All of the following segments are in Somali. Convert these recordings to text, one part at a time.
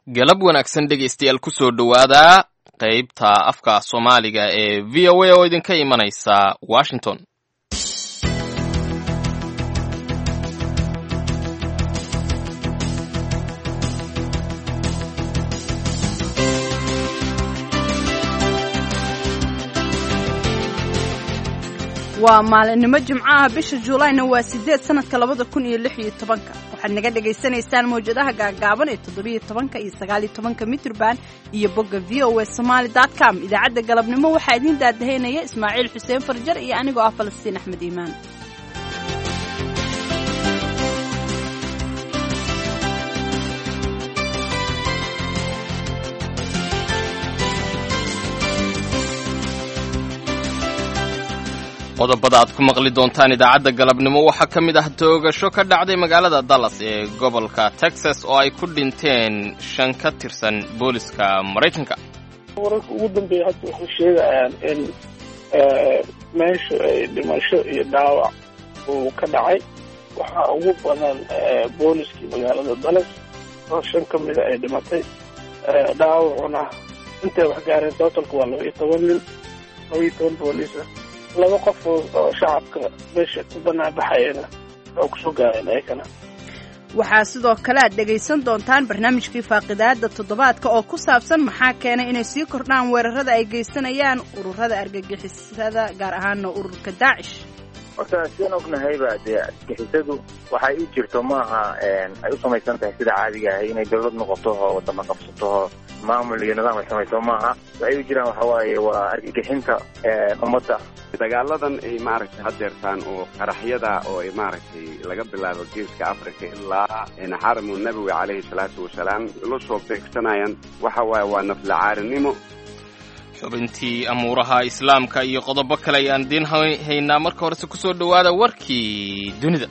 galab wanaagsan dhegaystayaal ku soo dhowaada qaybta afka soomaaliga ee v o a oo idinka imanaysa washington waa maalinimo jimco ah bisha juulayna waa sideed sanadka labada kun iyo lix iyo tobanka waxaad naga dhagaysanaysaan mawjadaha gaagaaban ee toddobiyo tobanka iyo sagaaliyo tobanka mitrban iyo bogga v o a somaali dot com idaacadda galabnimo waxaa idiin daadahaynaya ismaaciil xuseen farjar iyo anigoo ah falastiin axmed iimaan qodobada aad ku maqli doontaan idaacadda galabnimo waxaa ka mid ah toogasho ka dhacday magaalada dallas ee gobolka texas oo ay ku dhinteen shan ka tirsan booliska maraykanka wararka ugu dambeeya hadda waxay sheegayaan in meesha ay dhimasho iyo dhaawac uu ka dhacay waxaa ugu badan booliskii magaalada dallas oo shan ka mida ay dhimatay dhaawacuna intay wax gaareen totalka waa laba iyo toban nin laba iyo toban booliisa laba qof oo shacabka meesha ku banaanbaxayana oo kusoo gaareen ayakana waxaa sidoo kale aad dhegaysan doontaan barnaamijkii faaqidaada toddobaadka oo ku saabsan maxaa keenay inay sii kordhaan weerarada ay geysanayaan ururada argagixisada gaar ahaana ururka daacish horta sidaan ognahayba dee argagixisadu waxay u jirto maaha ay u samaysan tahay sida caadiga ahay inay dawlad noqoto oo wadama qabsato oo maamul iyo nidaam ay samayso maaha waxay u jiraan waxa waaye waa argagixinta ummadda dagaaladan ay maaragtay hadeertaan oo qaraxyada oo ay maaragtay laga bilaabo geeska africa ilaa xaramu nabowi calayhi salaatu wasalaam la soo beegsanayaan waxa waaye waa naflacaarinimo xubintii amuuraha islaamka iyo qodobo kale ayaan idiin haynaa marka horese ku soo dhowaada warkii dunida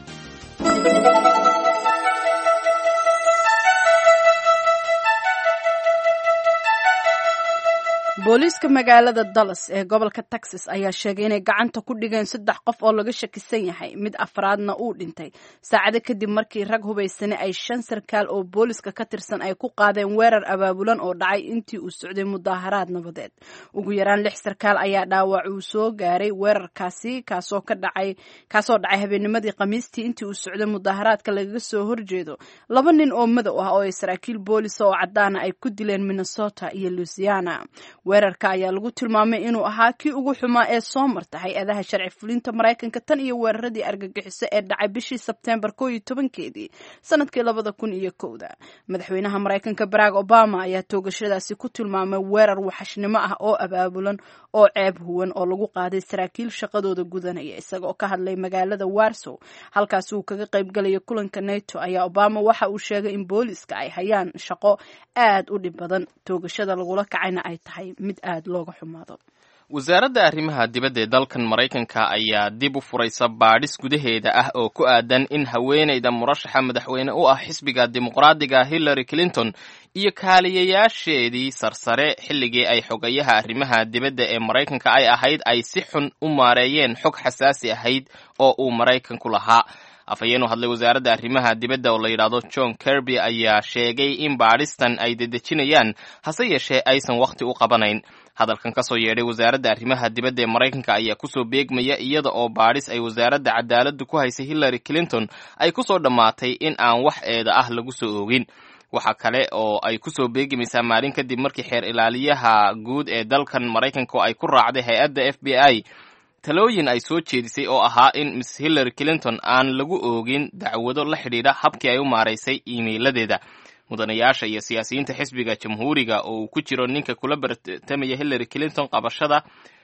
booliiska magaalada dallas ee gobolka texas ayaa sheegay inay gacanta ku dhigeen saddex qof oo laga shakisan yahay mid afraadna uu dhintay saacado kadib markii rag hubaysane ay shan sarkaal oo booliska ka tirsan ay ku qaadeen weerar abaabulan oo dhacay intii uu socday mudaaharaad nabadeed ugu yaraan lix sarkaal ayaa dhaawac uu soo gaaray weerarkaasi kaasoo ka dhacay kaasoo dhacay habeennimadii khamiistii intii uu socday mudaaharaadka lagaga soo horjeedo laba nin oo madow ah oo ay saraakiil boolisa oo caddaana ay ku dileen minnesota iyo louisiana weerarka ayaa lagu tilmaamay inuu ahaa kii ugu xumaa ee soo marta hay-adaha sharci fulinta maraykanka tan iyo weeraradii argagixiso ee dhacay bishii sebteembar koo iyo tobankeedii sanadkii labada kun iyo kowda madaxweynaha maraykanka barack obama ayaa toogashadaasi ku tilmaamay weerar waxashnimo ah oo abaabulan oo ceeb huwan oo lagu qaaday saraakiil shaqadooda gudanaya isagaoo ka hadlay magaalada warsow halkaasi uu kaga qaybgalayo kulanka nato ayaa obama waxa uu sheegay in booliiska ay hayaan shaqo aad u dhib badan toogashada lagula kacayna ay tahay mid aad looga xumaado wasaaradda arrimaha dibadda ee dalkan maraykanka ayaa dib u furaysa baadhis gudaheeda ah oo ku aadan in haweenayda murashaxa madaxweyne u ah xisbiga dimuqraadiga hillary clinton iyo kaaliyayaasheedii sarsare xilligii ay xogayaha arrimaha dibadda ee maraykanka ay ahayd ay si xun u maareeyeen xog xasaasi ahayd oo uu maraykanku lahaa afhayeen u hadlay wasaaradda arrimaha dibadda oo la yidhaahdo john kirby ayaa sheegay in baadhistan ay dedejinayaan hase yeeshee aysan wakhti u qabanayn hadalkan ka soo yeedhay wasaaradda arrimaha dibadda ee maraykanka ayaa kusoo beegmaya iyada oo baadhis ay wasaaradda cadaaladdu ku haysay hillary clinton ay kusoo dhammaatay in aan wax eeda ah lagu soo oogin waxa kale oo ay kusoo beegimaysaa maalin kadib markii xeer ilaaliyaha guud ee dalkan maraykanka ay ku raacday hay-adda f b i talooyin ay soo jeedisay oo ahaa in miss hillary clinton aan lagu oogin dacwado la xidhiidha habkii ay u maaraysay iimeyladeeda mudanayaasha iyo siyaasiyiinta xisbiga jamhuuriga oo uu ku jiro ninka kula bartamaya hillary clinton qabashada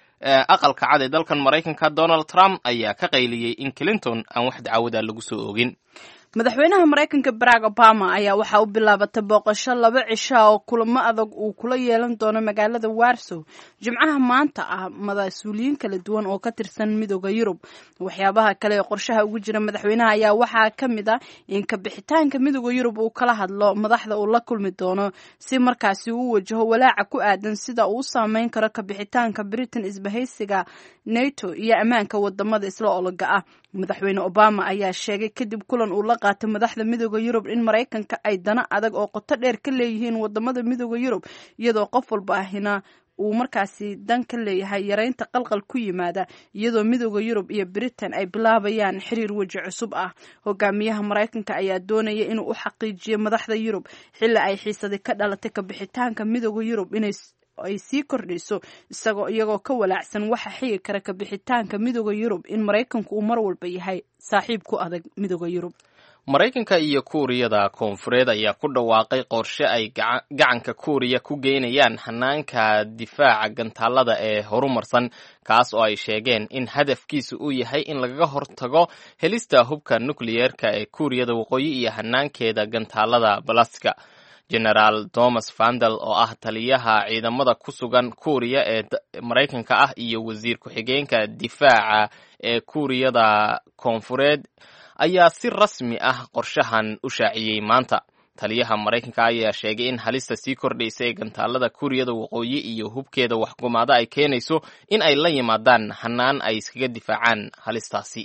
aqalka cad ee dalkan maraykanka donald trump ayaa ka qayliyey in clinton aan wax dacwada lagu soo oogin madaxweynaha maraykanka barack obama ayaa waxaa u bilaabatay booqasho laba cisha oo kulamo adag uu kula yeelan doono magaalada warsow jimcaha maanta ah mas-uuliyiin kala duwan oo ka tirsan midooda yurub waxyaabaha kale ee qorshaha ugu jira madaxweynaha ayaa waxaa ka mid ah in kabixitaanka midooda yurub uu kala hadlo madaxda uu la kulmi doono si markaasi uu wajaho walaaca ku aadan sida uu u saameyn karo kabixitaanka britain isbahaysiga nato iyo ammaanka wadamada isla ologa ah madaxweyne obama ayaa sheegay kadib kulan uu la qaatay madaxda midooda yurub in maraykanka ay dana adag oo qoto dheer ka leeyihiin wadamada midooda yurub iyadoo qof walba ahina uu markaasi dan ka leeyahay yareynta qalqal ku yimaada iyadoo midooda yurub iyo britain ay bilaabayaan xiriir weji cusub ah hogaamiyaha maraykanka ayaa doonaya inuu u xaqiijiyo madaxda yurub xilli ay xiisadi ka dhalatay kabixitaanka midooda yurub inay ay sii kordhayso isagoo iyagoo ka walaacsan waxa xigi kara kabixitaanka midooda yurub in maraykanku uu mar walba yahay saaxiib ku adag midooda yurub maraykanka iyo kuuriyada koonfureed ayaa ku dhawaaqay qorshe ay gacanka kuuriya ku geynayaan hanaanka difaaca gantaalada ee horumarsan kaas oo ay sheegeen in hadafkiisu uu yahay in lagaga hortago helista hubka nukliyeerka ee kuuriyada waqooyi iyo hanaankeeda gantaalada balastika generaal thomas vandel oo ah taliyaha ciidamada ku sugan kuuriya ee maraykanka ah iyo wasiir ku-xigeenka difaaca ee kuuriyada koonfureed ayaa si rasmi ah qorshahan u shaaciyey maanta taliyaha maraykanka ayaa sheegay in halista sii kordhaysa ee gantaalada kuuriyada waqooyi iyo hubkeeda waxgumaada ay keenayso in ay la yimaadaan hanaan ay iskaga difaacaan halistaasi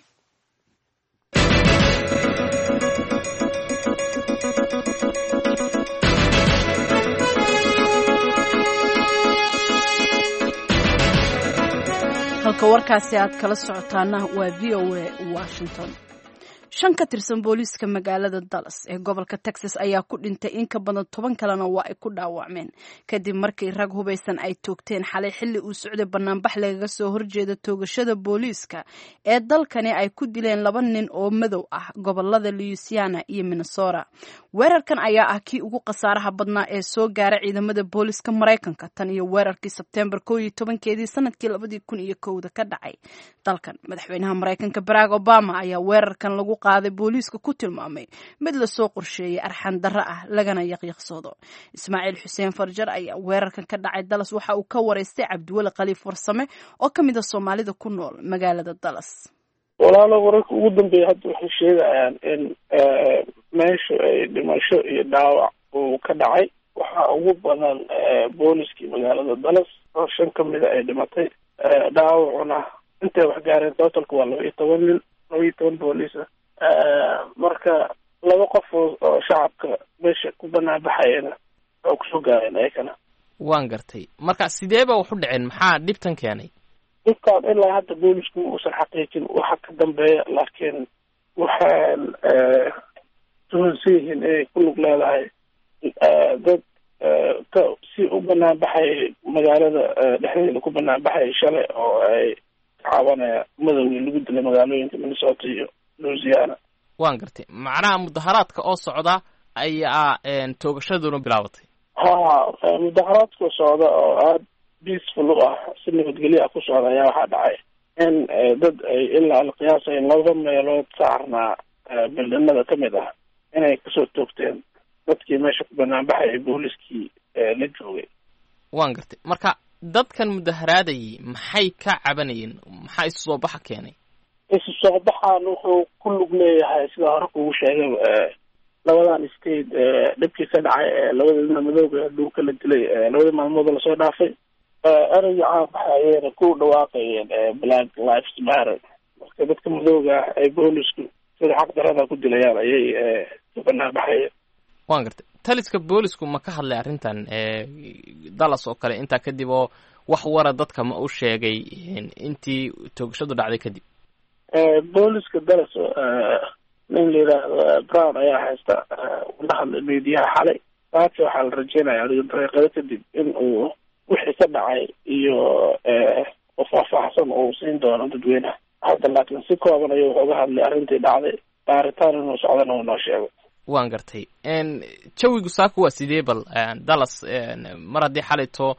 halka warkaasi aad kala socotaana waa v o a washington shan ka tirsan booliiska magaalada dallas ee gobolka texas ayaa ku dhintay in ka badan toban kalena waa ay ku dhaawacmeen kadib markii rag hubaysan ay toogteen xalay xilli uu socday banaanbax lagaga soo horjeeda toogashada booliiska ee dalkani ay ku dileen laba nin oo madow ah gobolada louisiana iyo minnesota weerarkan ayaa ah kii ugu khasaaraha badnaa ee soo gaara ciidamada booliiska maraykanka tan iyo weerarkii sebtembar koo iyo tobankeedii sanadkii labadii kun iyo kowda ka dhacay dalkan madaxweynaha maraykanka barack obama ayaa weerarkan lagu qaaday booliiska ku tilmaamay mid lasoo qorsheeyay arxan darro ah lagana yaqyaqsoodo ismaaciil xuseen farjar ayaa weerarkan ka dhacay dallas waxa uu ka waraystay cabdiweli khaliif warsame oo ka mid a soomaalida ku nool magaalada dallas walaalo wararka ugu dambeeya hadda waxay sheegayaan in meeshu ay dhimasho iyo dhaawac uu ka dhacay waxaa ugu badan booliskii magaalada dallas oo shan ka mida ay dhimatay dhaawacuna intay wax gaareen totalka waa laba iyo toban nin laba iyo toban booliis ah marka laba qof oo shacabka meesha ku banaan baxayana oo kusoo gaareen ayakana waan gartay marka sideeba wax u dhaceen maxaa dhibtan keenay dhibkaan ilaa hadda boolisku uusan xaqiijin waxa ka dambeeya laakiin waxaan tuhunsan yihiin inay ku lug leedahay dad ka si u banaan baxayay magaalada dhexdeeda ku banaan baxayay shalay oo ay cabanaya madowgii lagu dilay magaalooyinka minnesota iyo louisiana waan gartay macnaha mudaharaadka oo socda ayaa toogashaduna bilaabatay ha mudaharaadka socda oo aada peaceful u ah si nabadgelyo ah ku socda ayaa waxaa dhacay in dad ay ilaa alqiyaasay laba meelood saarnaa bildhanada ka mid ah inay kasoo toogteen dadkii meesha ku banaan baxayay booliskii la joogay waan gartay marka dadkan mudaharaadayay maxay ka cabanayeen maxaa isu soo baxa keenay isu soo baxaan wuxuu ku lug leeyahay sida hore kugu sheegay labadan state dhibkii ka dhacay labadana madooga dhulka la dilay labadii maalmood lasoo dhaafay ereyga caanbaxa ayayna ku dhawaaqayeen black lives matter marka dadka madooga ah ay boolisku sida xaq darada ku dilayaan ayay ka banaan baxayeen waan gartay taliska boolisku ma ka hadlay arrintan dallas oo kale intaa kadib oo wax wara dadka ma u sheegay intii toogashadu dhacday kadib booliska dallas nin la yidhaahdo brown ayaa haysta ula hadlay mediyaha xalay saaki waxaa la rajeynaya adiga daqiiqado kadib in uu wixii ka dhacay iyo faahfaahsan uu siin doono dadweynaha hadda laakiin si kooban ayuu wuxuu uga hadlay arrintii dhacday baaritaan inuu socdana uu noo sheego waan gartay jawigu saaka waa sidee bal dallas mar haddii xalayto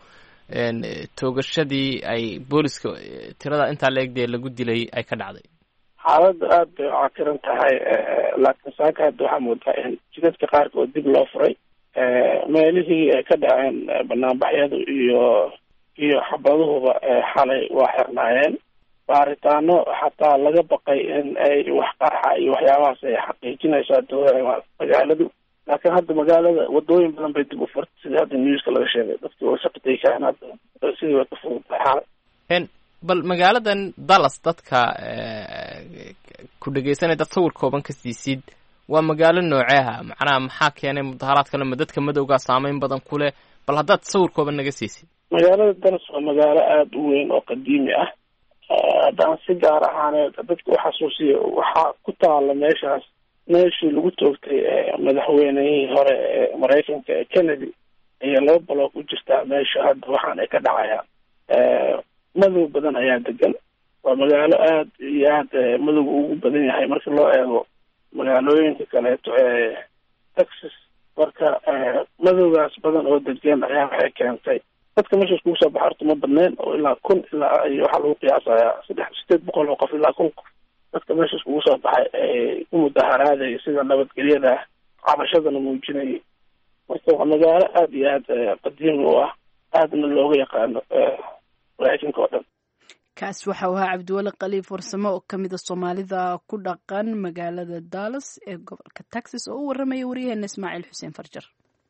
toogashadii ay booliska tirada intaa leegdee lagu dilay ay ka dhacday xaaladda aada bay u cakiran tahay laakiin saaka hadda waxaa moodaa in jidadka qaarkood dib loo furay meelihii ay ka dhaceen banaanbaxyadu iyo iyo xabaduhuba xalay waa xirnaayeen baaritaano xataa laga baqay in ay wax qarxa iyo waxyaabahaas ay xaqiijinayso adooa magaaladu laakiin hadda magaalada wadooyin badan bay dib u furtay sidii hadda newska laga sheegay dadki way shaqatay kaen hadda sidii way ka fududtahay xalay bal magaaladan dallas dadka ku dhegeysanay dad sawir kooban ka siisid waa magaalo nooceeha macnaha maxaa keenay mudaharaadkana ma dadka madowgaa saameyn badan ku leh bal haddaad sawir kooban naga siisid magaalada dallas waa magaalo aada u weyn oo qadiimi ah haddaan si gaar ahaaneed dadka u xasuusiyo waxaa ku taala meeshaas meeshii lagu toogtay madaxweynihii hore ee maraykanka ee kennedy ayaa laba baloog u jirtaa meesha hadda waxaan ay ka dhacayaan madow badan ayaa degan waa magaalo aada iyo aada madowga ugu badan yahay marka loo eego magaalooyinka kaleeto ee texas marka madowgaas badan oo degan ayaa waxay keentay dadka meeshaas kugu soo baxa horta ma badneen oo ilaa kun ilaa iyo waxaa lagu qiyaasayaa saddex sideed boqol oo qof ilaa kun qof dadka meeshaas kugu soo baxay ee u mudaharaadaya sida nabadgelyada cabashadana muujinayay marka waa magaalo aada iyo aada qadiimi u ah aadna looga yaqaano maraykanka oo dhan kaas waxau ahaa cabdiweli khaliif warsamo oo kamida soomaalida ku dhaqan magaalada dallas ee gobolka texas oo u waramaya waryaheena ismaaciil xuseen farjar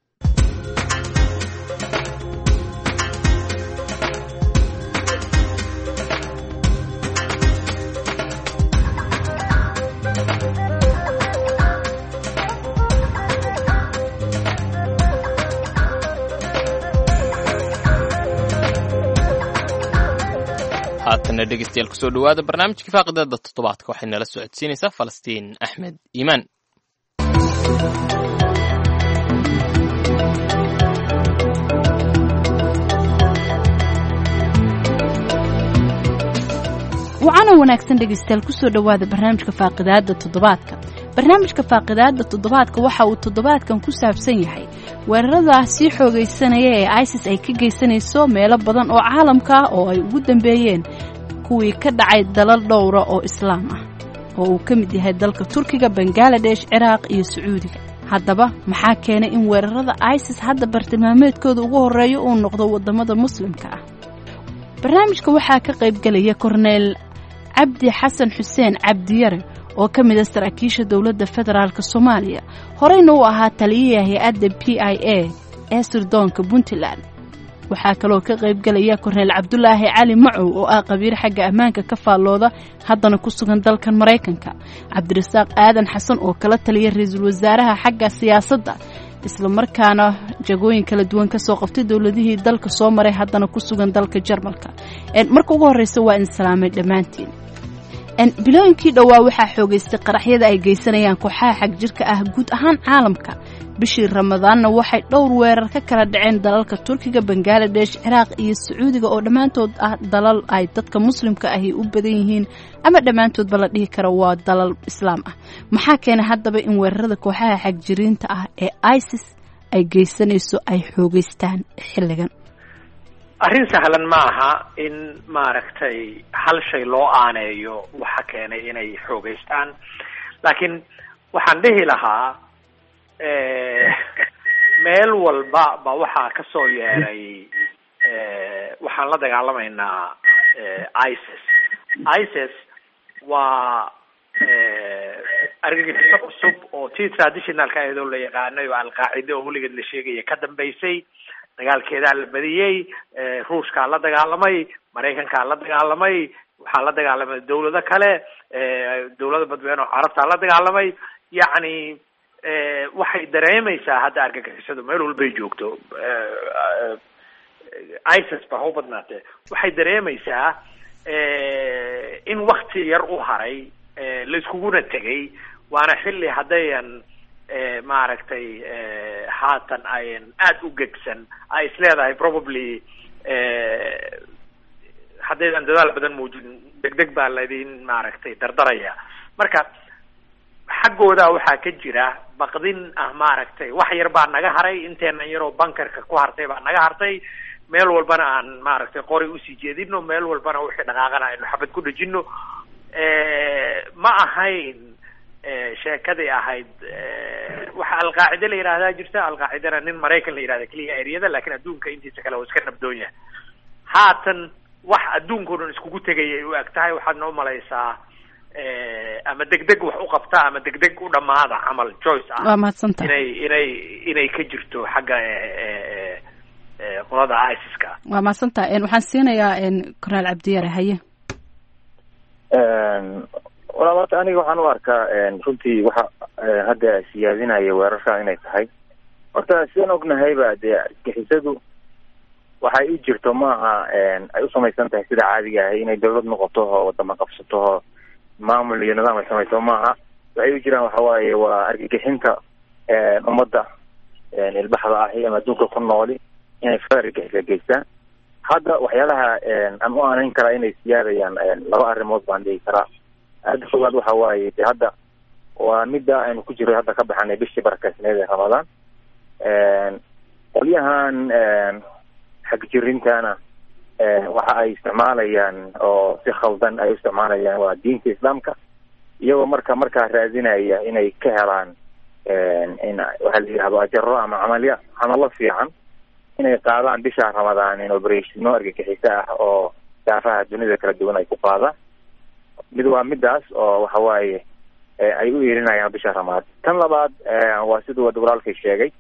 haatana dhegeystayaal kusoo dhawaada barnaamijkii faaqidada toddobaadka waxay nala socodsiinaysaa falastiin axmed iimaan wacana wanaagsan dhegeystayaal kusoo dhowaada barnaamijka faaqidaada toddobaadka barnaamijka faaqidaada toddobaadka waxa uu toddobaadkan ku saabsan yahay weerarada sii xoogaysanaya ee isis ay ka geysanayso meelo badan oo caalamka ah oo ay ugu dambeeyeen kuwii ka dhacay dalal dhowra oo islaam ah oo uu ka mid yahay dalka turkiga bangaladesh ciraaq iyo sacuudiga haddaba maxaa keenay in weerarada isis hadda bartilmaameedkooda ugu horreeya uu noqdo waddamada muslimka ah barnaamijka waxaa ka qaybgelaya korneyl cabdi xasan xuseen cabdiyare oo ka mid a saraakiisha dowladda federaalk soomaaliya horeyna uu ahaa taliyaha hay-adda p i a ee sirdoonka puntland waxaa kaloo ka qaybgelaya korneyl cabdulaahi cali macow oo ah qabiir xagga ammaanka ka faallooda haddana ku sugan dalkan maraykanka cabdirasaaq aadan xasan oo kala taliya ra-iisul wasaaraha xagga siyaasadda isla markaana jagooyin kala duwan kasoo qabtay dowladihii dalka soo maray haddana ku sugan dalka jarmalka marka ugu horreysa waa in salaamay dhammaantiin bilooyinkii dhowaa waxaa xoogaystay qaraxyada ay geysanayaan kooxaha xag jirka ah guud ahaan caalamka bishii ramadaanna waxay dhowr weerar ka kala dhaceen dalalka turkiga bangaladesh ciraaq iyo sacuudiga oo dhammaantood ah dalal ay dadka muslimka ahi u badan yihiin ama dhammaantoodba la dhihi karo waa dalal islaam ah maxaa keenay haddaba in weerarada kooxaha xagjiriinta ah ee isis ay geysanayso ay xoogeystaan xilligan arrin sahlan ma aha in maaragtay hal shay loo aaneeyo waxa keenay inay xoogeystaan laakiin waxaan dhihi lahaa meel walba ba waxaa kasoo yeeray waxaan la dagaalamaynaa isis isis waa argagixiso cusub oo tii traditionalka iyadoo la yaqaanay oo alqaacide oo weligeed la sheegaya ka dambeysay dagaalkeedaa la badiyey ruushkaa la dagaalamay maraykankaa la dagaalamay waxaa la dagaalamay dawlado kale dawlada badweyne oo carabtaa la dagaalamay yacni waxay dareemaysaa hadda argagixisadu meel walbay joogto isis ba ha u badnaatee waxay dareemaysaa in wakti yar u haray laiskuguna tegay waana xilli haddayan maaragtay haatan ayan aada u gegsan ay is leedahay probably haddaydan dadaal badan muujin deg deg baa laydin maaragtay dardaraya marka xaggooda waxaa ka jira baqdin ah maaragtay wax yar baa naga haray inteenan yaroo bankerka ku hartay baa naga hartay meel walbana aan maaragtay qori usii jeedino meel walbana wixii dhaqaaqana aynu xabad ku dhejino ma ahayn sheekadii ahayd waxa alqaacide la yidhahdaa jirta alqaacidana nin maraykan la yidhahda keliya eryada lakin adduunka intiisa kale waa iska nabdoon yahay haatan wax adduunka o dhan iskugu tegayay u eg tahay waxaad noo malaysaa ama degdeg wax u qabta ama degdeg u dhamaada camal joyce ah waa mahadsantaha inay inay inay ka jirto xagga qolada isiska waa mahadsantaha waxaan siinayaa corneel cabdiyare haye walaabata aniga waxaan u arkaa runtii waxa hadda siyaadinaya weerarka inay tahay horta sidaan ognahayba dee argixisadu waxay u jirto maaha ay u samaysan tahay sida caadiga ahay inay dawlad noqoto oo wadama qabsato oo maamul iyo nidaam ay samayso maaha waxay u jiraan waxa waaye waa argagixinta ummadda ilbaxda ahi ama adduunka ku nooli inay far argagixisa geystaan hadda waxyaalaha aan u aanayn karaa inay siyaadayaan laba arrimood baan dhihi karaa aada fogaad waxa waaye de hadda waa midda aynu ku jiro hadda ka baxanay bishii barakaysneed ee ramadaan qolyahan xagjirintana waxa ay isticmaalayaan oo si khaldan ay u isticmaalayaan waa diinta islaamka iyagoo marka markaa raadinaya inay ka helaan in waxaa la yidhahdo ajaro ama camalya camalo fiican inay qaadaan bisha ramadaan in operatiino argagixiso ah oo daafaha dunida kala duwan ay ku qaadaan mid waa midaas oo waxa waaye ay u yeelinayaan bisha ramadaan tan labaad waa siduu wada walaalkay sheegay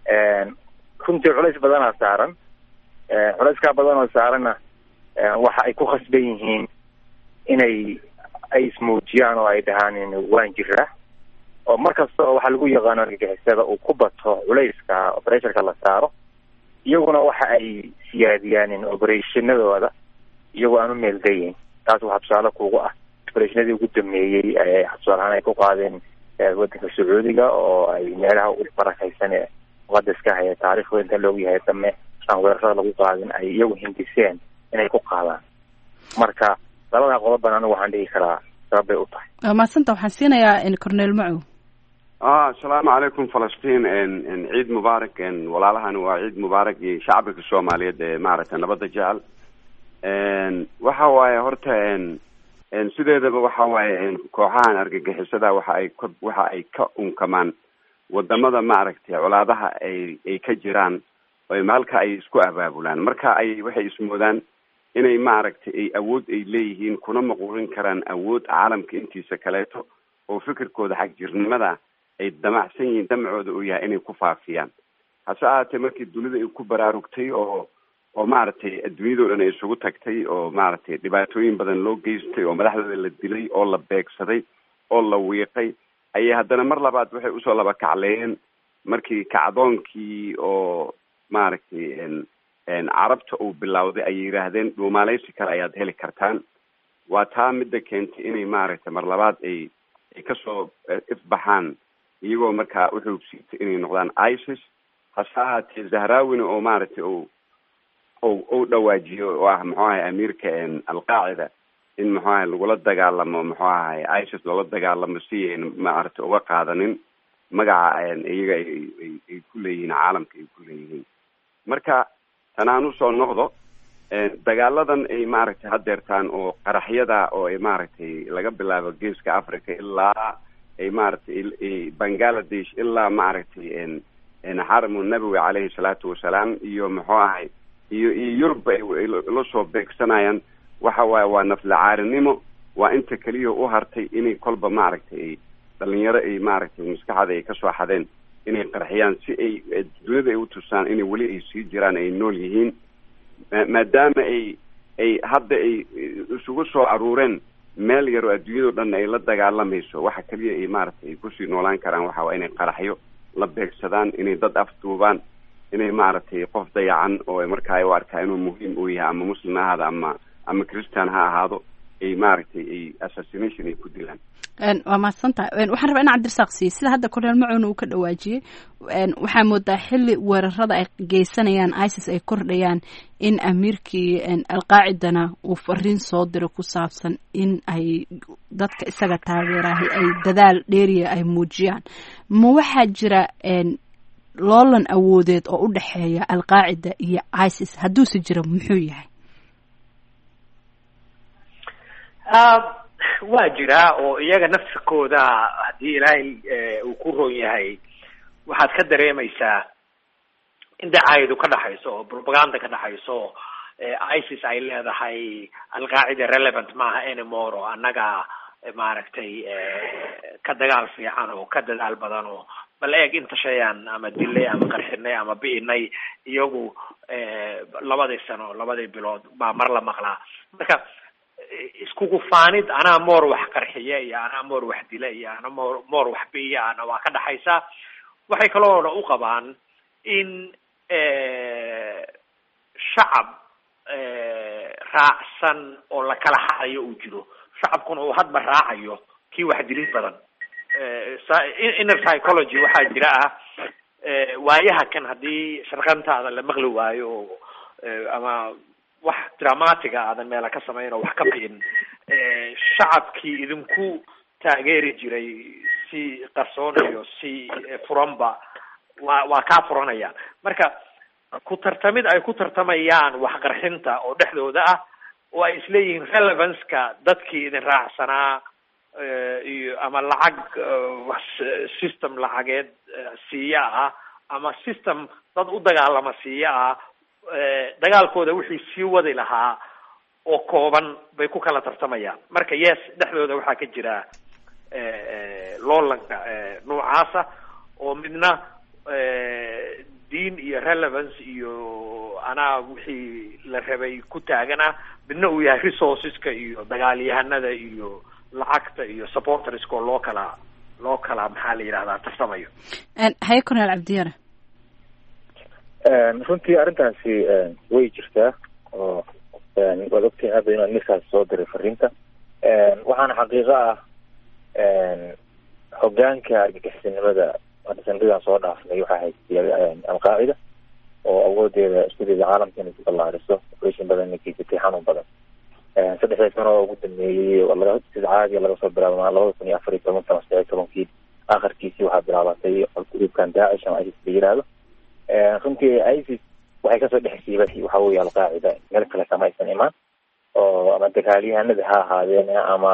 runtii culays badanaa saaran culayskaa badan oo saaranna waxa ay ku khasban yihiin inay ay ismuujiyaan oo ay dhahaan waan jiraa oo mar kasta oo waxaa lagu yaqaano argagixisada uu ku bato culayska operationka la saaro iyaguna waxa ay siyaadiyaan operationadooda iyagoo aan u meeldayin taas waxaa tusaale kugu ah operationadii ugu dameeyey tusaale ahaan ay ku qaadeen wadanka sacuudiga oo ay meelaha u barakaysan ee muqadaska haya taariikhda inta loogu yahay dame aan weerarada lagu qaadin ay iyagu hindiseen inay ku qaadaan marka labadaa qodoban anigu waxaan dhihi karaa sabab bay u tahay waa mahadsanta waxaan siinayaa cornel macow asalaamu calaykum falastiin ciid mubaarak walaalahan waa ciid mubaarak iyo shacbiga soomaaliyeed ee maaragtay nabadda jecel waxa waaye horta sideedaba waxa waaye kooxahan argagixisada waxa ay ka waxa ay ka unkamaan wadamada maaragtay colaadaha ay ay ka jiraan maalka ay isku abaabulaan marka ay waxay ismoodaan inay maaragtay ay awood ay leeyihiin kuna maquulin karaan awood caalamka intiisa kaleeto oo fikirkooda xagjirnimada ay damacsan yihiin damacooda uu yahay inay ku faafiyaan hase ahaatee markii dunida ay ku baraarugtay oo oo maaragtay adduunyadao dhan ay isugu tagtay oo maaragtay dhibaatooyin badan loo geystay oo madaxdooda la dilay oo la beegsaday oo la wiiqay ayay haddana mar labaad waxay usoo laba kacleeyeen markii kacdoonkii oo maaragtay carabta uu bilowday ayay yidhaahdeen dhuumaaleysi kale ayaad heli kartaan waa taa midda keentay inay maaragtay mar labaad ay ay kasoo ifbaxaan iyagoo markaa uxoogsiitay inay noqdaan isis hase ahaatee zahrawina oo maaragtay o o u dhawaajiyo oo ah muxuu ahay amiirka alqaacida in muxuu ahay lagula dagaalamo muxuu ahay isis loola dagaalamo si ayn maaragtay uga qaadanin magaca iyaga ay ku leeyihiin caalamka ay ku leeyihiin marka tanaan usoo noqdo dagaaladan ay maaragtay hadeertaan oo qaraxyada oo ay maaragtay laga bilaabo geeska africa ilaa ay maaragtay bangaladesh ilaa maaragtay xaramu nabowi caleyhi salaatu wasalaam iyo muxuu ahay iyo iyo yurubba ay la soo beegsanayaan waxa waaye waa naflacaarinimo waa inta keliya u hartay inay kolba maaragtay ay dhalinyaro ay maaragtay maskaxda ay kasoo xadeen inay qarxiyaan si ay duniyada ay utusaan inay weli ay sii jiraan ay nool yihiin maadaama ay ay hadda ay isugu soo aruureen meel yar oo adduunyado dhan ay la dagaalamayso waxa keliya ay maaragtay ay kusii noolaan karaan waxa waa inay qaraxyo la beegsadaan inay dad afduubaan inay maaragtay qof dayacan oo markaa u arkaa inuu muhiim uu yahay ama muslim ha ahaado ama ama christian ha ahaado ay maaragtay ay assassination ay ku dilaan waa mahadsantahay waxaan rabaa in cabdirasaaq siiye sida hadda korneel macuuna uu ka dhawaajiyey waxaa moodaa xili weerarada ay geysanayaan isis ay kordhayaan in amiirkii alqaacidana uu fariin soo diro ku saabsan in ay dadka isaga taageerahay ay dadaal dheeriya ay muujiyaan ma waxaa jira loolan awoodeed oo u dhexeeya alqaacida iyo isis hadduuse jira muxuu yahay waa jiraa oo iyaga nafsikooda haddii ilaahay uu ku roon yahay waxaad ka dareemaysaa in dacaayadu ka dhaxayso oo propaganda ka dhaxayso oo isis ay leedahay alqaacida relevant maaha anymore oo annaga maaragtay ka dagaal fiican oo ka dadaal badan oo bal eeg inta shayaan ama dilay ama qarxinay ama bi'inay iyagu labadii sano labadii bilood baa mar la maqlaa marka iskugu faanid anaa moor wax qarxiya iyo anaa moor wax dila iyo ana moor moor wax biiya ana waa ka dhaxaysaa waxay kaloona u qabaan in shacab raacsan oo la kala harayo uu jiro shacabkuna uu hadba raacayo kii wax dilid badan inner psychology waxaa jira ah waayaha kan haddii sharqantaada la maqli waayo oo ama wax dramatiga aadan meela ka samayn oo wax ka bi'in shacabkii idinku taageeri jiray si qarsoon iyo si furanba waa waa kaa furanayaan marka ku tartamid ay ku tartamayaan waxqarxinta oo dhexdooda ah oo ay isleeyihiin relevanceka dadkii idin raacsanaa iyo ama lacag system lacageed siiya ah ama system dad u dagaalama siiya ah dagaalkooda wixii sii wadi lahaa oo kooban bay ku kala tartamayaan marka yes dhexdooda waxaa ka jira loolanka noocaasa oo midna diin iyo relevance iyo anaa wixii la rabay ku taagana midna uu yahay resourceska iyo dagaalyahanada iyo lacagta iyo supporterska oo loo kala loo kala maxaa la yidhahdaa tarsamayo haye cornel cabdiyare runtii arrintaasi way jirtaa oo waad ogtahay hadda inaan ninkaas soo diray fariinta waxaana xaqiiqo ah hogaanka argagixisanimada sanadadaan soo dhaafnay waxaa haystay alqaacida oo awoodeeda iskudeeda caalamka inay ku ballaariso operation badan ay geysatay xanuun badan saddexdii sano oo ugu dambeeyey laga sida caadiga laga soo bilaabo labada kun iyo afar iyo tobanka ama saddex iyo tobankii akharkiisii waxaa bilaabatay gruubkan daacish ama isis la yiraahdo runtii isis waxay kasoo dhex siibatay waxa weeye alqaacida meel kale kama aysan imaan oo ama dagaalyahanada ha ahaadeen ama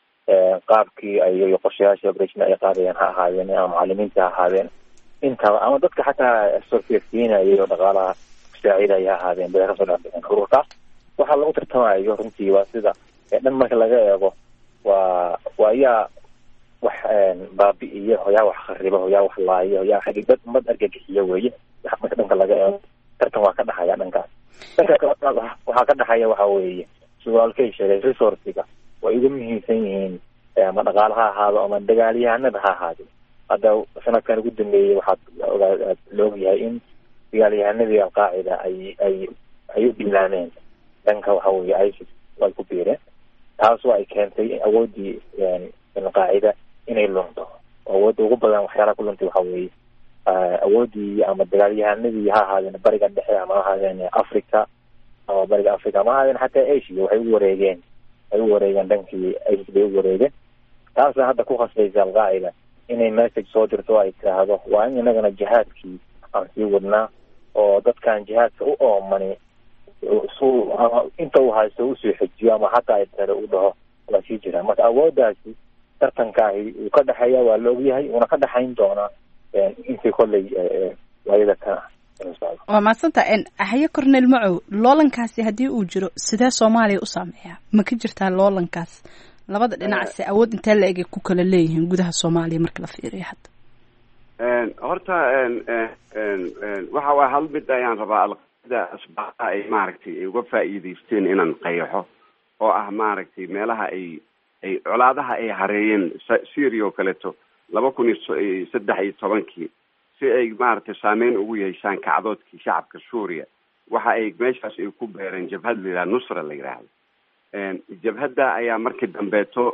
qaabkii ay qorshayaasha operation ay qaadayeen ha ahaadeen ama macalimiinta ha ahaadeen intaba ama dadka xataa sorfeersiinayay oo dhaqaalaha kusaacidaya ha ahaadeen bay kasoo dhexbixeen ururkaas waxaa lagu tartamayo runtii waa sida dhan marka laga eego waa waa yaa wax baabi'iyo yaa wax kharibo yaa wax laayo yaa xadidad ummad argagixiyo weeye marka dhanka laga eego tartan waa ka dhaxaya dhankaas dhanka waxaa ka dhaxaya waxa weeye suwaalkay sheegay resourciga way ugu muhiimsan yihiin ama dhaqaala ha ahaado ama dagaalyahanada ha ahaado hadda sanadkan ugu dambeeyey waxaad ogaa la ogyahay in dagaalyahanadii alqaacida ay ay ay u bilaameen dhanka waxa weeye isis ay ku biireen taasoo ay keentay awooddii alqaacida inay lunto awoodda ugu badan waxyaalaha ku luntay waxa weeye awooddii ama dagaalyahanadii ha ahaadeen bariga dhexe ama ha ahaadeen africa ama bariga africa ama ha ahaadeen xataa asia waxay u wareegeen ay u wareegeen dhankii isis bay u wareegeen taasna hadda ku khasbaysa alqaacida inay message soo dirto oo ay tiraahdo waa in inagana jihaadkii aan sii wadnaa oo dadkan jihaadka u oomani su ama inta uu haysto usoo xejiyo ama hataa ay tare u dhaho waa sii jiraan marka awooddaasi tartankaahi uu ka dhexeeya waa la ogyahay uuna ka dhexayn doonaa intii kolley waayada kan ah waa mahadsanta haye cornel macow loolankaasi haddii uu jiro sidee soomaaliya u saameeyaa ma ka jirtaa loolankaas labada dhinacse awood intee la egay ku kala leeyihiin gudaha soomaaliya marka la fiiriyo hadda horta waxa waa hal mid ayaan rabaa alqaida asbaabaha ay maaragtay ay uga faa'iidaysteen inaan qayaxo oo ah maaragtay meelaha ay ay colaadaha ay hareeyeen syria oo kaleeto laba kun iyo saddex iyo tobankii si ay maaragtay saameyn ugu yeeshaan kacdoodkii shacabka suuriya waxa ay meeshaas ay ku beereen jabhad la yidhaha nusra la yidhaahdo jabhadda ayaa markii dambeeto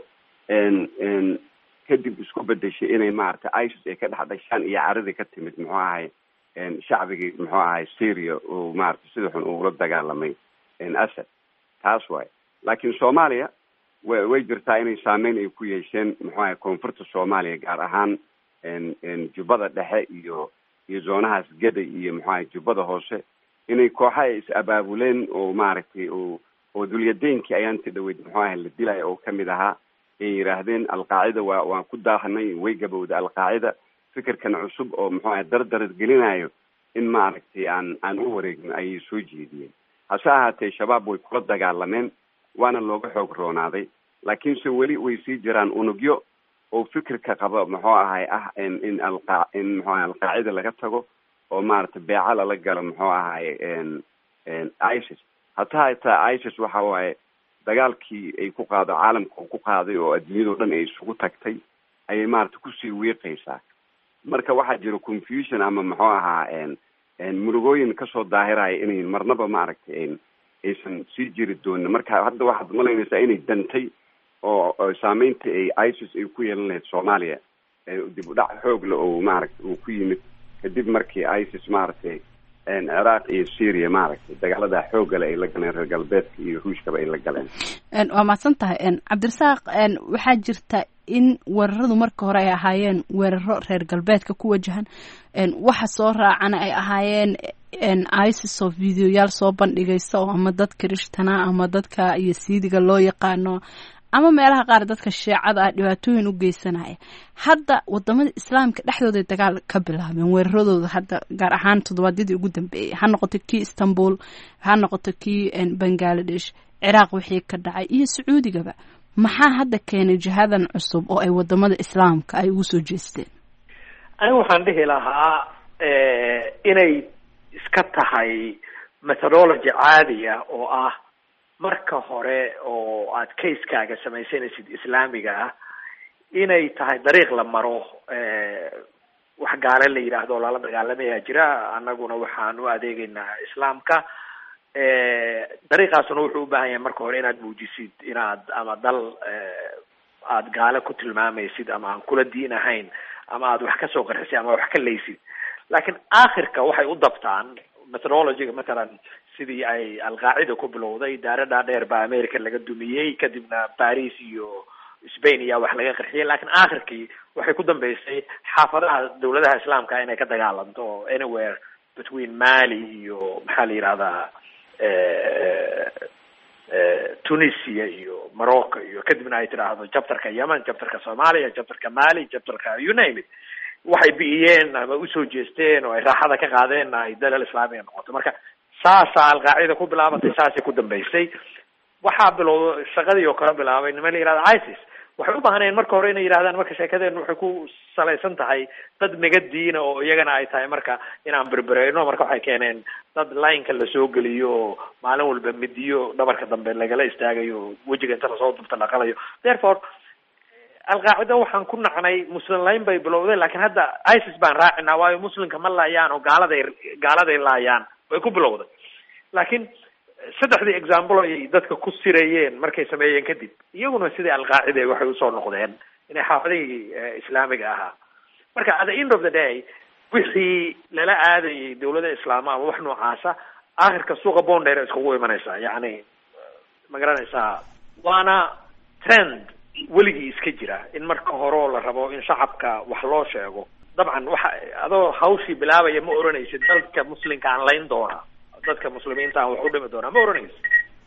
kadib isku bedeshay inay maaragtay isis ay ka dhex dhashaan iyo caradii ka timid muxuu ahay shacbigii muxuu ahay syria uu maaragtay sida xun uula dagaalamay asad taas waaye laakiin soomaaliya wa way jirtaa inay saameyn ay ku yeesheen muxuu ahay koonfurta soomaaliya gaar ahaan jubbada dhexe iyo iyo zoonahaas geda iyo muxuu ahay jubbada hoose inay kooxa ay is abaabuleen oo maaragtay oo oo dulyadeenkii ayaanti dhaweyd muxuu ahay la dilaya oo kamid ahaa ay yidhaahdeen alqaacida waa waan ku daahanay way gabowda alqaacida fikirkan cusub oo muxuu ahay dardarad gelinayo in maaragtay aan aan u wareegno ayay soo jeediyeen hase ahaatee shabaab way kula dagaalameen waana looga xoog roonaaday laakiinse weli way sii jiraan unugyo oo fikirka qaba muxuu ahay ah in in alqa in muxuu ahay alqaacida laga tago oo maaragtay beeca lala galo muxuu ahay isis hataa hataa isis waxa waaye dagaalkii ay ku qaado caalamka uu ku qaaday oo adduunyadao dhan ay isugu tagtay ayay maaragtay kusii wiiqaysaa marka waxaa jira confusion ama muxuu ahaa murugooyin kasoo daahiraya inay marnaba maaragtay aysan sii jiri doonin marka hadda waxaad malaynaysaa inay dantay oo saameynta ay isis ay ku yeelan lahayd soomaaliya dib u dhac xoog le oo maaragtay uu ku yimid kadib markii isis maaragtay ciraaq iyo syria maaragtay dagaalada xoogale ay la galeen reer galbeedka iyo ruushkaba ay la galeen waa mahadsan tahay cabdirasaaq waxaa jirta in weeraradu marka hore ay ahaayeen weeraro reer galbeedka ku wajahan waxa soo raacana ay ahaayeen isis oo videoyaal soo bandhigaysa oo ama dadka rishtana ama dadka iyo siidiga loo yaqaano ama meelaha qaar dadka sheecada ah dhibaatooyin u geysanaya hadda wadamada islaamka dhexdooday dagaal ka bilaabeen weeraradooda hadda gaar ahaan toddobaadyadii ugu dambeeyay ha noqoto kii istanbul ha noqoto kii bangaladesh ciraaq wixii ka dhacay iyo sacuudigaba maxaa hadda keenay jihadan cusub oo ay wadamada islaamka ay ugu soo jeesteen anigu waxaan dhihi lahaa inay iska tahay methodology caadiya oo ah marka hore oo aad casekaaga samaysanaysid islaamiga ah inay tahay dariiq la maro wax gaale la yidhaahdo oo lala dagaalamayaa jira annaguna waxaan u adeegeynaa islaamka dariiqaasuna wuxuu u baahan yahay marka hore inaad muujisid inaad ama dal aad gaale ku tilmaamaysid ama aan kula diin ahayn ama aad wax kasoo qarxisid ama wax ka laysid laakiin aakhirka waxay u dabtaan methodologyga matalan sidii ay alqaacida ku bilowday daaradhaa dheer baa america laga dumiyey kadibna paris iyo spain ayaa wax laga qarxiyay lakiin aakhirkii waxay ku dambeysay xaafadaha dawladaha islaamka inay ka dagaalanto anywhere between mali iyo maxaa la yidhahdaa tunisia iyo morocco iyo kadibna ay tidhaahdo jabtarka yemen jabtarka soomaaliya jabtarka mali jabtarka you name it waxay bi'iyeen ama usoo jeesteen oo ay raaxada ka qaadeen ay dalal islaamiga noqoto marka saasaa alqaacida ku bilaabatay saasay ku dambeysay waxaa bilowda shaqadii oo kale bilaabay niman la yihahda isis waxay u baahnayeen marka hore inay yidhahdaan marka sheekadeenu waxay ku salaysan tahay dad naga diina oo iyagana ay tahay marka inaan berbereyno marka waxay keeneen dad lineka lasoo geliyo oo maalin walba midiyo dhabarka dambe lagala istaagayo wejiga inta lasoo dubta laqalayo therefore alqaacida waxaan ku nacnay muslim layn bay bilowday lakiin hadda isis baan raacinaa waayo muslimka ma laayaan oo gaaladay gaaladay laayaan way ku bilowday laakiin saddexdii example ay dadka ku sirayeen markay sameeyeen kadib iyaguna sidii alqaacida waxay usoo noqdeen inay xaafadihii islaamiga ahaa marka at the end of the day wixii lala aadayay dawlada islaama ama wax noocaasa aakhirka suuqa bondheer iskugu imanaysaa yacni ma garanaysaa waana trend weligii iska jira in marka horeo la rabo in shacabka wax loo sheego dabcan waxa adoo hawshii bilaabaya ma oranaysid dadka muslimka aan layn doona dadka muslimiinta aan wax u dhimi doonaa ma oranaysid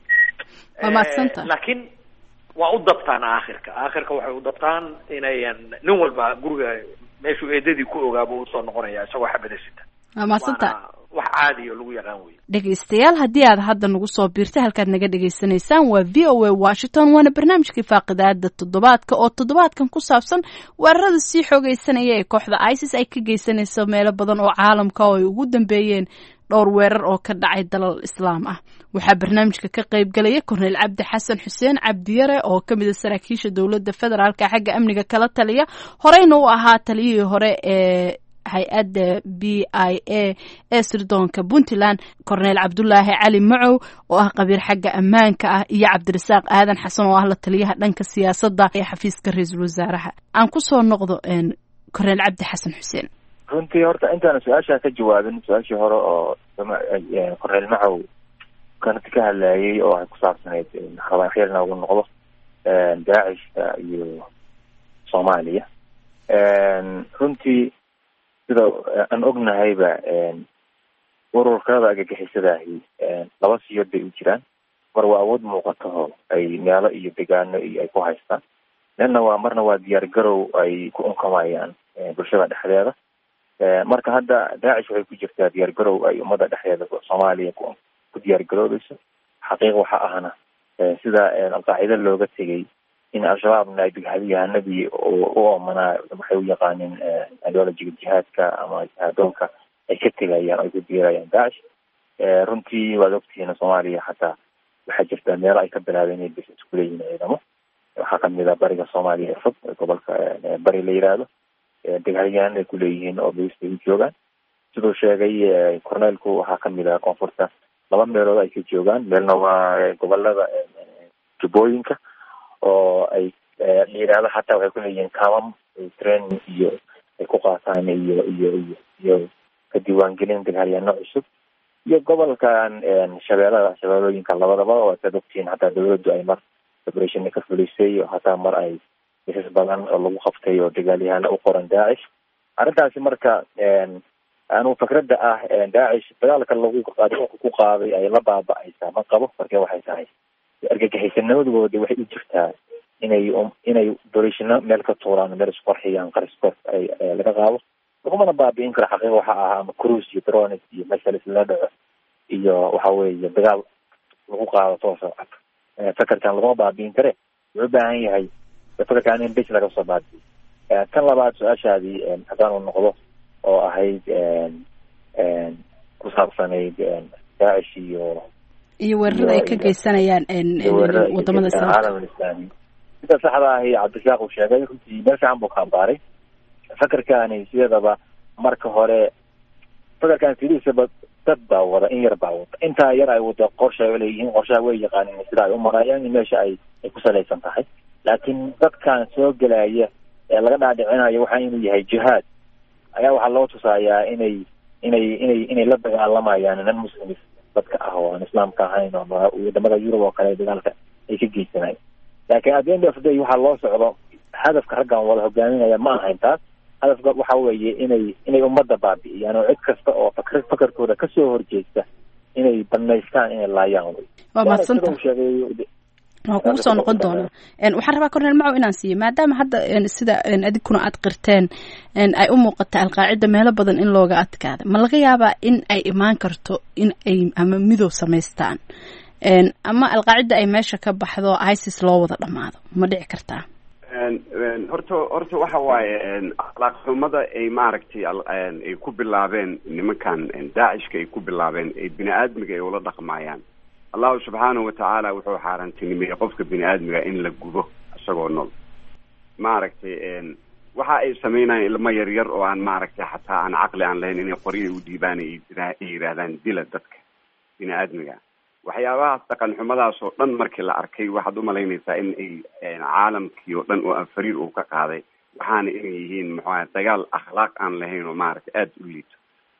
waa mahadsanta laakiin waa u dabtaan aakhirka aakhirka waxay u dabtaan inayan nin walba guriga meeshuu eedadii ku ogaaba usoo noqonaya isagoo xabadasita waa mahadsanta waana wax caadi oo lagu yaqaan wey dhegaystayaal haddii aad hadda nagu soo biirtay halkaad naga dhagaysanaysaan waa v o a washington waana barnaamijkii faaqidaada toddobaadka oo toddobaadkan ku saabsan weerarada sii xoogeysanaya ee kooxda isis ay ka geysanayso meelo badan oo caalamka oo ay ugu dambeeyeen dhowr weerar oo ka dhacay dalal islaam ah waxaa barnaamijka ka qayb galaya korneyl cabdi xasan xuseen cabdiyare oo ka mid a saraakiisha dowladda federaalka xagga amniga kala taliya horeyna u ahaa taliyihii hore ee hay-adda b i a ee sirdoonka puntland korneyl cabdulaahi cali macow oo ah qabiir xagga ammaanka ah iyo cabdirasaaq aadan xasan oo ah la taliyaha dhanka siyaasadda ee xafiiska ra-iisul wasaaraha aan kusoo noqdo korneyl cabdi xasan xuseen runtii horta intaana su-aashaa ka jawaabin su-aashii hore oo korneyl macow kanati ka hadlayay oo ay ku saabsanayd rabaaxyal noogu noqdo daacishka iyo soomaaliya runtii sida aan ognahayba ururkada agagixisadaahi laba siyood bay u jiraan mar waa awood muuqataho ay meelo iyo degaano iyo ay ku haystaan nina waa marna waa diyaar garow ay ku unkamayaan bulshada dhexdeeda marka hadda daacish waxay ku jirtaa diyaar garow ay ummadda dhexdeeda soomaaliya ku ku diyaar garoobeyso xaqiiq waxa ahna sida alqaacida looga tegay in al-shabaabna ay deghayahanadii u oomanaa waxay u yaqaaneen ideologiga jihaadka ama jihaadoonka ay ka tegayaan ay ku biirayaan daacish runtii waad ogtihiin soomaaliya xataa waxaa jirta meelo ay ka bilaabeen inay business kuleeyihiin ciidamo waxaa kamid a bariga soomaaliya ee fog gobolka bari la yiraahdo degaalyahan ay kuleeyihiin oo bas ay u joogaan siduu sheegay corneelku waxaa kamid ah koonfurta laba meelood ay ka joogaan meelna waa gobolada jubbooyinka oo ay layirahdo xataa waxay kuleeyihiin kamam training iyo ay ku qaataan iyo iyo iyo iyo ka diiwaangelin dagaalyaano cusub iyo gobolkan shabeelada shabeelooyinka labadaba oo saad ogtihiin hataa dawladdu ay mar operation ka fulisay hataa mar ay isas badan oo lagu qabtay oo dagaalyahano u qoran daacish arrintaasi marka anu fikradda ah daacish dagaalka lagu adduunka ku qaaday ay la baaba-aysaa ma qabo marka waxay tahay argagixisanamadooda waxay u jirtaa inay inay dorishino meel ka tuuraan meel isqorxiyaan qariskor ay laga qaado lagumana baabi'in karo xaqiiqa waxa ahaa ama cruise iyo drones iyo mesalis la dhaco iyo waxa weeye dagaal lagu qaado toosa fakerkan laguma baabi'in kare wuxuu u baahan yahay fakerkan in bis laga soo baabiyo tan labaad su-aashaadii haddaanu noqdo oo ahayd ku saabsanayd daacish iyo iyo weerarada ay ka geysanayaan wadamada caalam islaami sida saxda ahi cabdirasaaq uu sheegay runtii meel fiican buu ka ambaaray fakerkani sideedaba marka hore fakerkan sidiisaba dad baa wada in yar baa wada intaa yar ay wada qorsha leeyihiin qorshaha way yaqaanin sida ay u marayaan in meesha ay ay ku salaysan tahay laakiin dadkan soo gelaya ee laga dhaadhicinayo waxa inuu yahay jihaad ayaa waxaa loo tusayaa inay inay inay inay la dagaalamayaan nan muslimis dadka ah oo aan islaamka ahayn oo wadamada yurub oo kale dagaalka ay ka geysanayan laakiin at the end of the day waxaa loo socdo hadafka raggan wada hogaaminaya ma ahayn taas hadafka waxa weeye inay inay ummadda baabi'iyaan oo cid kasta oo fakr fakarkooda kasoo horjeesta inay banaystaan inay laayaan wey waa mahadsanta sheegay waa kugu soo noqon doonaa waxaan rabaa corneel macow inaan siiyo maadaama hadda sida adigkuna aad qirteen ay u muuqata alqaacida meelo badan in looga adkaada ma laga yaabaa in ay imaan karto in ay ama midow samaystaan ama alqaacida ay meesha ka baxdo isis loo wada dhamaado ma dhici kartaa horta horta waxa waaye akhlaaq xumada ay maaragtay ay ku bilaabeen nimankan daacishka ay ku bilaabeen ay bini aadmiga ay ula dhaqmayaan allahu subxaanahu watacaala wuxuu xaaraantinimeeyey qofka bini aadmiga in la gubo isagoo nool maaragtay waxa ay sameynayaan ilmo yar yar oo aan maaragtay xataa aan caqli aan lahayn inay qoryo u dhiibaan ay yidhaahdaan dila dadka bini aadmiga waxyaabahaas dhaqan xumadaas oo dhan markii la arkay waxaad umalaynaysaa in ay caalamkii oo dhan oo anfariir uu ka qaaday waxaana inay yihiin muxuaha dagaal akhlaaq aan lahayn oo maaragtay aada u liito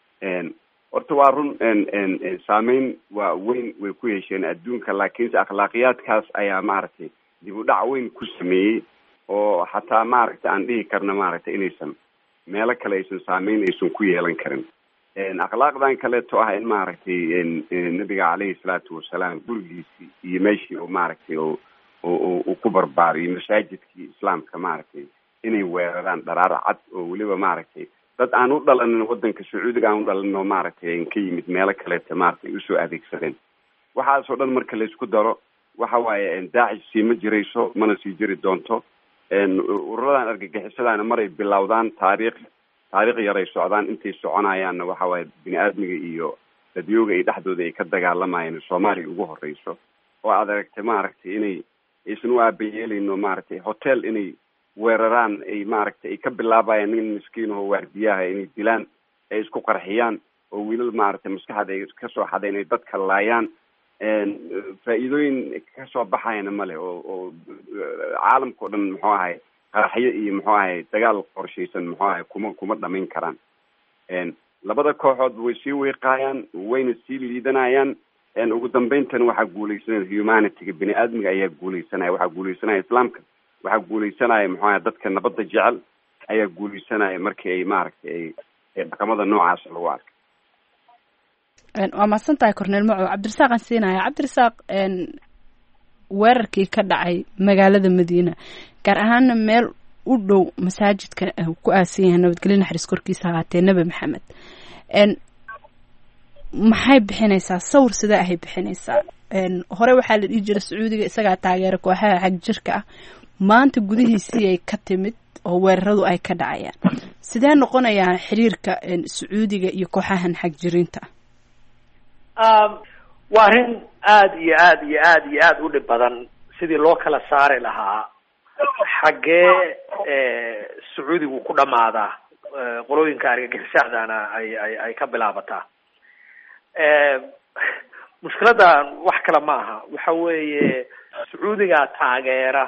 horta waa run saameyn waa weyn way ku yeesheen adduunka laakiinse akhlaaqiyaadkaas ayaa maaragtay dib u dhac weyn ku sameeyey oo xataa maaragtay aan dhihi karna maaragtay inaysan meelo kale aysan saameyn aysan ku yeelan karin akhlaaqdan kaleeto ah in maaragtay nabiga caleyhi salaatu wasalaam gurigiisii iyo meeshii oo maaragtay o uu ku barbaariyo masaajidkii islaamka maaragtay inay weeraraan dharaar cad oo weliba maaragtay dad aan u dhalanin wadanka sacuudiga aan u dhalanin oo maaragtay ka yimid meelo kaleeta maaragtay usoo adeegsadeen waxaasoo dhan marka laysku daro waxa waaye daacish sii ma jirayso mana sii jiri doonto ururadan argagixisadaana maray bilowdaan taariikh taariikh yaray socdaan intay soconayaanna waxa waaye bini aadmiga iyo dadyooga ay dhexdooda ay ka dagaalamayeen soomaaliya ugu horeyso oo aad aragtay maaragtay inay aysan u aabayeeleyno maaragtay hotel inay weeraraan ay maaragtay ay ka bilaabayaan nin miskiin oo waardiyaha inay dilaan ay isku qarxiyaan oo wiilal maaragtay maskaxda ay kasoo xadeen ay dadka laayaan faa-iidooyin kasoo baxayana male oo oo caalamka o dhan muxuu ahay qaraxyo iyo muxuu ahay dagaal qorshaysan muxuu ahay kuma kuma dhamayn karaan labada kooxoodba way sii weeqaayaan wayna sii liidanayaan ugu dambeyntan waxaa guuleysanaya humanityga bini aadmiga ayaa guuleysanaya waxaa guuleysanaya islaamka waxaa guuleysanaya muxuu ahay dadka nabadda jecel ayaa guuleysanaya markii ay maaragtay ay ay dhaqamada noocaas lagu arkay waa mahadsan tahay corneel macow cabdirasaaq aan siinaya cabdirasaaq weerarkii ka dhacay magaalada madiina gaar ahaana meel u dhow masaajidka ku aasan yahay nabadgelyo naxariis korkiisa ahaatee nebi maxamed maxay bixinaysaa sawir sidee ahay bixinaysaa hore waxaa la dhihi jira sacuudiga isagaa taageera kooxaha xag jirka ah maanta gudihiisii ay ka timid oo weeraradu ay ka dhacayaan sidee noqonayaan xiriirka sacuudiga iyo kooxahan xag jirinta waa arrin aada iyo aada iyo aada iyo aada u dhib badan sidii loo kala saari lahaa xaggee sacuudigu ku dhamaadaa qolooyinka argagixisaadana ay ay ay ka bilaabataa mushkiladda wax kale ma aha waxa weeye sacuudiga taageera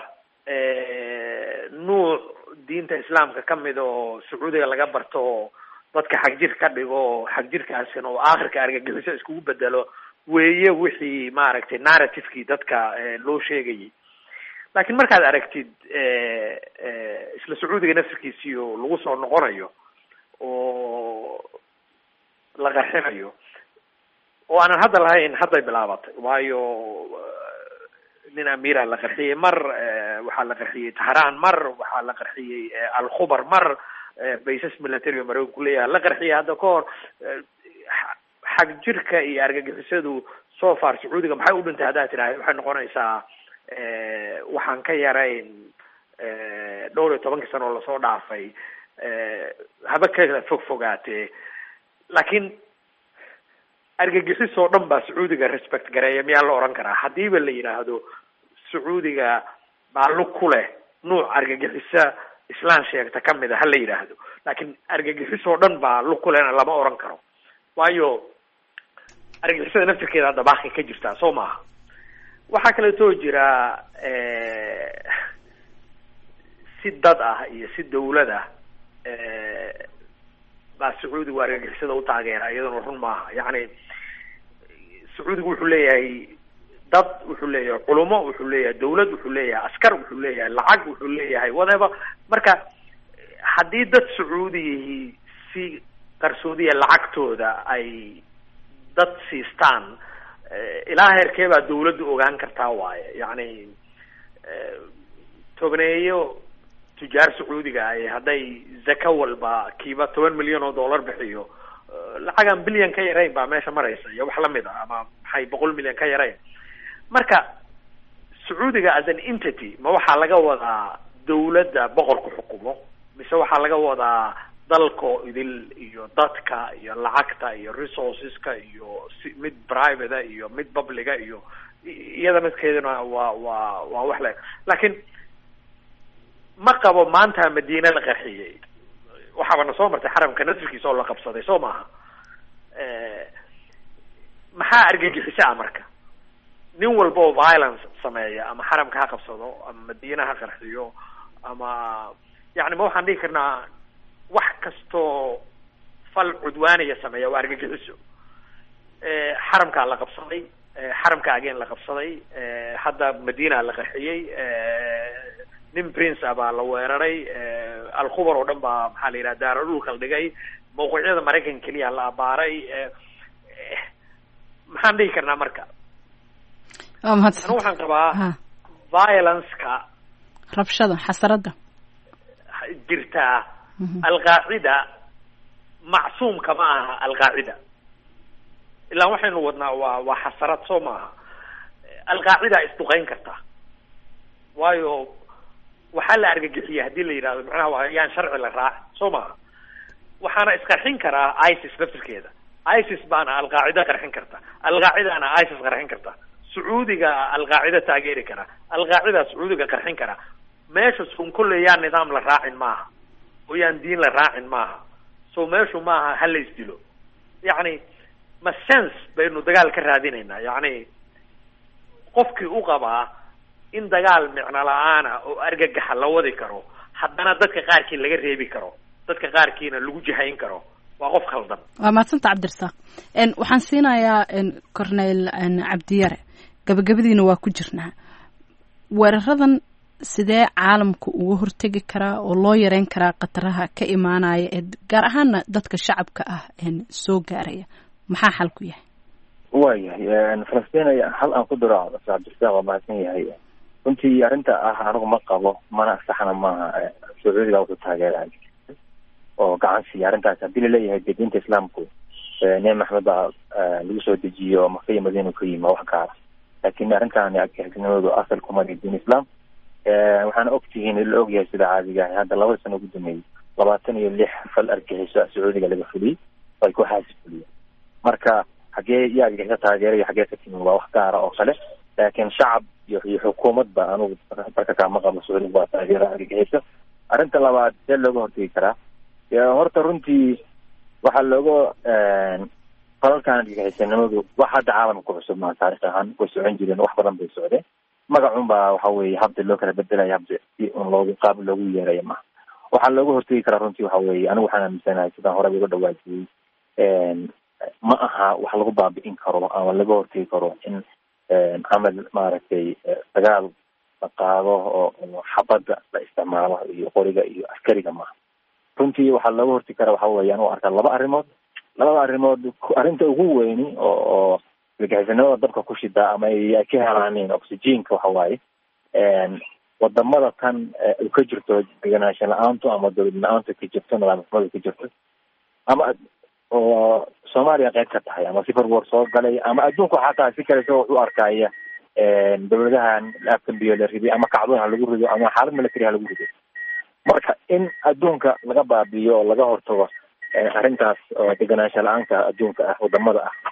nuuc diinta islaamka kamid oo sacuudiga laga barto oo dadka xagjir ka dhigo oo xagjirkaasina oo aakhirka argagixiso iskugu bedelo weeye wixii maaragtay narrativekii dadka loo sheegayay laakiin markaad aragtid isla sacuudiga nafsirkiisiyo lagu soo noqonayo oo la qarxinayo oo aanan hadda lahayn hadday bilaabatay waayo nin amira la qarxiyey mar waxaa la qarxiyey tahraan mar waxaa la qarxiyey alkhubar mar baysas military o mareykanku leeyahay la qarxiyay hadda ka hor xag jirka iyo argagixisadu so far sacuudiga maxay u dhintay haddaad tidhaahd waxay noqonaysaa waxaan ka yarayn dhowr iyo tobankii sano oo lasoo dhaafay haba kala fog fogaatee laakiin argagixis oo dhan baa sacuudiga respect gareeya miyaa la oran karaa haddiiba la yidhaahdo sacuudiga baa lug ku leh nuuc argagixisa islaan sheegta kamid a ha la yidhaahdo laakiin argagixis oo dhan baa lug ku lehna lama oran karo waayo argagixisada naftirkeeda hadda baaqi ka jirtaa soo maaha waxaa kaleetoo jira si dad ah iyo si dawlad ah baa sacuudigu argagixisada u taageera iyaduna run maaha yacni sacuudigu wuxuu leeyahay dad wuxuu leeyahay culumo wuxuu leeyahay dawlad wuxuu leeyahay askar wuxuu leeyahay lacag wuxuu leeyahay whatever marka haddii dad sacuudiyihii si qarsoodiya lacagtooda ay dad siistaan ilaa heerkee baa dawladdu ogaan kartaa waaye yacni tobneeyo tujaar sacuudiga ay hadday zaka walba kiiba toban milyan oo dollar bixiyo lacagaan bilyan ka yarayn baa meesha maraysa iyo wax lamid a ama maxay boqol milyan ka yarayn marka sacuudiga as an entity ma waxaa laga wadaa dawladda boqorku xukumo mise waxaa laga wadaa dalko idil iyo dadka iyo lacagta iyo resourceska iyo si mid private iyo mid publica iyo iyada midkeeduna waa waa waa wax le laakiin ma qabo maanta madiine la qarxiyey waxaaba na soo martay xaramka nasrkiisa oo la qabsaday soo maaha maxaa argagixisa ah marka nin walba oo violence sameeya ama xaramka ha qabsado ama madiine ha qarxiyo ama yani ma waxaan dhihi karnaa wax kastoo fal cudwaaniya sameeya waa argagixiso xaramkaa la qabsaday xaramka ageen la qabsaday hadda madiina la qarxiyey nin prince ah baa la weeraray alkhubar oo dhan baa maxaa la yidhaha daaro dhulka la dhigay mawqicyada maraykanka keliya la abaaray maxaan dhihi karnaa marka waa mahadsan anu waxaan qabaa violence-ka rabshada xasarada jirtaa alqaacida macsuumka ma aha alqaacida ilaa waxaynu wadnaa waa waa xasarad soo maaha alqaacida isduqeyn karta waayo waxaa la argagixiya haddii la yidhahdo macnaha waa yaan sharci la raacin soo maaha waxaana isqarxin karaa isis naftirkeeda isis baana alqaacida qarxin karta alqaacidana isis qarxin karta sacuudiga alqaacida taageeri kara alqaacida sacuudiga qarxin kara meesha sun kulle yaan nidaam la raacin maaha oo yaan diin la raacin maaha so meeshu maaha ha la isdilo yacni ma sense baynu dagaal ka raadinaynaa yacni qofkii u qabaa in dagaal micno la-aana oo argagaxa la wadi karo haddana dadka qaarkii laga reebi karo dadka qaarkiina lagu jihayn karo waa qof khaldan waa mahadsanta cabdirasaaq waxaan siinayaa corneyl cabdiyare gabagabadiina waa ku jirnaa weeraradan sidee caalamku uga hortegi karaa oo loo yareyn karaa khataraha ka imaanaya ee gaar ahaana dadka shacabka ah soo gaaraya maxaa xal ku yahay waayahay falastiin hal aan ku diro cabdirasaaq waa mahadsan yahay runtii arrinta ah anigu ma qabo mana saxna maaha sacuudiga wuxuu taageera oo gacan siiya arrintaas haddii laleeyahay dee diinta islaamku nebi maxamed baa lagu soo dejiyo maka iyo madiina ka yimi wax gaara laakin arrintan argixisnimadu asal kuma diin islam waxaana ogtihiin la ogyahay sida caadiga ah hadda labada sano ugu dambeeyey labaatan iyo lix fal argixiso sacuudiga laga fuliyey oo ay ku xaasi fuliyeen marka xagee iyo argagixiso taageeraya xagee ka timi waa wax gaara oo kale laakiin shacab iyo iyo xukuumadba anugu marka kaama qabo sacuudiga waa taageera argagixiso arrinta labaad see looga hortegi karaa horta runtii waxaa looga falalkan argagixisanimadu wax hadda caalamka ku cusub maa taarikh ahaan way socon jireen wax badan bay socdeen magacun baa waxa weeye habda loo kala bedelaya habda si un loogu qaab loogu yeeraya maha waxaa looga hortegi karaa runtii waxa weeye anigu waxaan aaminsanahay sidaan horeba uga dhawaajiyey ma aha wax lagu baabi'in karo ama laga hortegi karo in camal maaragtay dagaal la qaado oo xabadda la isticmaalo iyo qoriga iyo askariga maaha runtii waxaa looga hortegi karaa waxa weeye anu arkaa laba arrimood labada arrimood arrinta ugu weyni oo oo argagixisanimada dabka ku shidaa ama ay ka helaaneen oxygenka waxa waaye wadamada tan u ka jirto deganaanshan la-aantu ama dowlad la-aantu ka jirto nidaam xumadu ka jirto ama oo soomaaliya qayb ka tahay ama sifar war soo galay ama adduunku xataa si kale isagoo u arkaya dowladahan afkambiyo la riday ama kacdoon ha lagu rido ama xaalad military ha lagu rido marka in adduunka laga baabi'iyo oo laga hortago arrintaas oo deganaansha la-aanka adduunka ah wadamada ah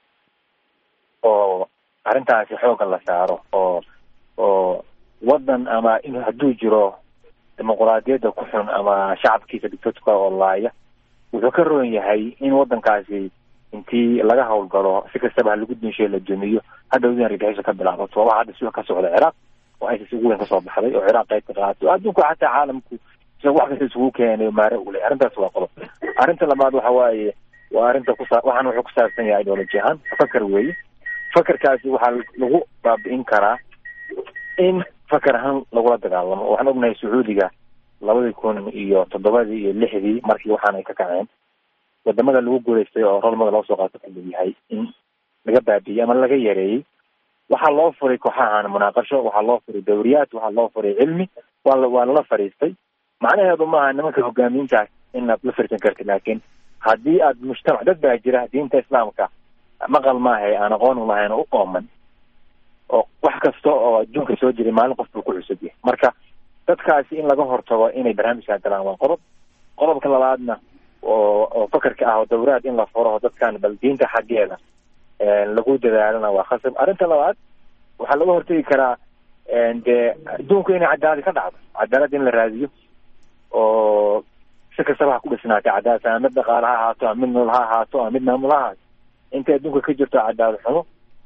oo arrintaasi xooga la saaro oo oo wadan ama in hadduu jiro dimuquraadiyadda ku xun ama shacabkiisa dictatorka oo laaya wuxuu ka roon yahay in wadankaasi intii laga hawlgalo si kastaba ha lagu dinshiyo la dumiyo hadhowdin argagixiso ka bilaabato waa waxa hadda sida ka socda ciraaq oo isis ugu weyn kasoo baxday oo ciraaq qayb ka qaatay oo adduunku xataa caalamku isaga wax kasta isugu keenay maare ule arrintaas waa qodob arrinta labaad waxa waaye waa arrinta kusa waxaan wuxuu ku saabsan yahay ideology ahaan fakar weeye fakarkaasi waxaa lagu baabi'in karaa in fakar ahaan lagula dagaalamo waxaan ognahay sacuudiga labadii kun iyo toddobadii iyo lixdii markii waxaan ay ka kaceen wadamada lagu guulaystay oo rolmada loo soo qaato kamid yahay in laga baabi'iyey ama laga yareeyey waxaa loo furay kooxahan munaaqasho waxaa loo furay dawriyaad waxaa loo furay cilmi waa waa lala fadhiistay macnaheedu maaha nimanka hogaamiintaas inaad la fariisan kartid laakiin haddii aad mujtamac dad baa jira diinta islaamka maqal maahay aan aqoon lahayn oo u ooman oo wax kasta oo adduunka soo jiray maalin qof buu ku cusub yahay marka dadkaasi in laga hortago inay barnaamijkaa galaan waa qodob qodobka labaadna oo oo fakarka ah oo dawraad in la furo dadkan bal diinta xaggeeda lagu dadaalana waa khasab arrinta labaad waxaa laga hortegi karaa dee adduunku inay cadaalad ka dhacdo cadaalad in la raadiyo oo si kastaba ha ku dhisnaatay cadaalad ama mid dhaqaale ha ahaato ama mid nool ha ahaato ama mid maamul ha ahaato intay adduunka ka jirto cadaalad xumo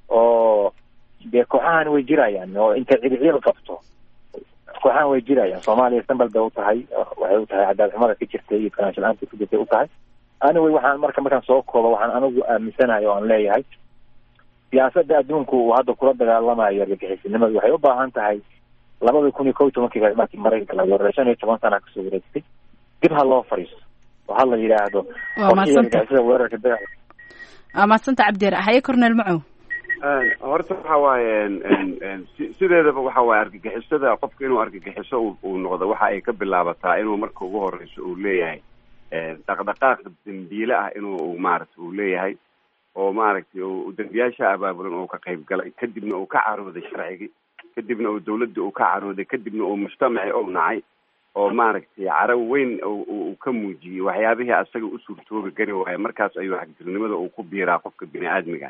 oo dee kooxahan way jirayaan oo intay cidiciil qabto kooxahan way jirayaan soomaaliya sambal bay u tahay waxay u tahay cadaalad xumada ka jirtay iyo ganaansho la-aanta ka jirtay u tahay anyway waxaan marka markaan soo koobo waxaan anigu aaminsanahay oo aan leeyahay siyaasadda adduunku uu hadda kula dagaalamayo argagixisinimadu waxay u baahan tahay labada kun iyo kow iyo tobankii markii maraykanka laga wareegay shan iyo toban sana kasoo wareegtay dib ha loo fadhiisto oo ha la yidhaahdo waa weerarka daga waa mahadsanta cabdiyar haye cornel macow horta waxa waaye sideedaba waxa waaye argagixisada qofka inuu argagixiso uu noqdo waxa ay ka bilaabataa inuu marka ugu horeyso uu leeyahay dhaqdhaqaaq dambiile ah inuu maaragtay uu leeyahay oo maaragtay dembiyaasha abaabulan oo ka qayb galay kadibna uu ka carooday sharcigii kadibna uu dawladda uu ka carooday kadibna uu mujtamaci ou nacay oo maaragtay caro weyn uu ka muujiyey waxyaabihii asaga u suurtoobi gari waayo markaas ayuu xagjirnimada uu ku biiraa qofka bini aadmiga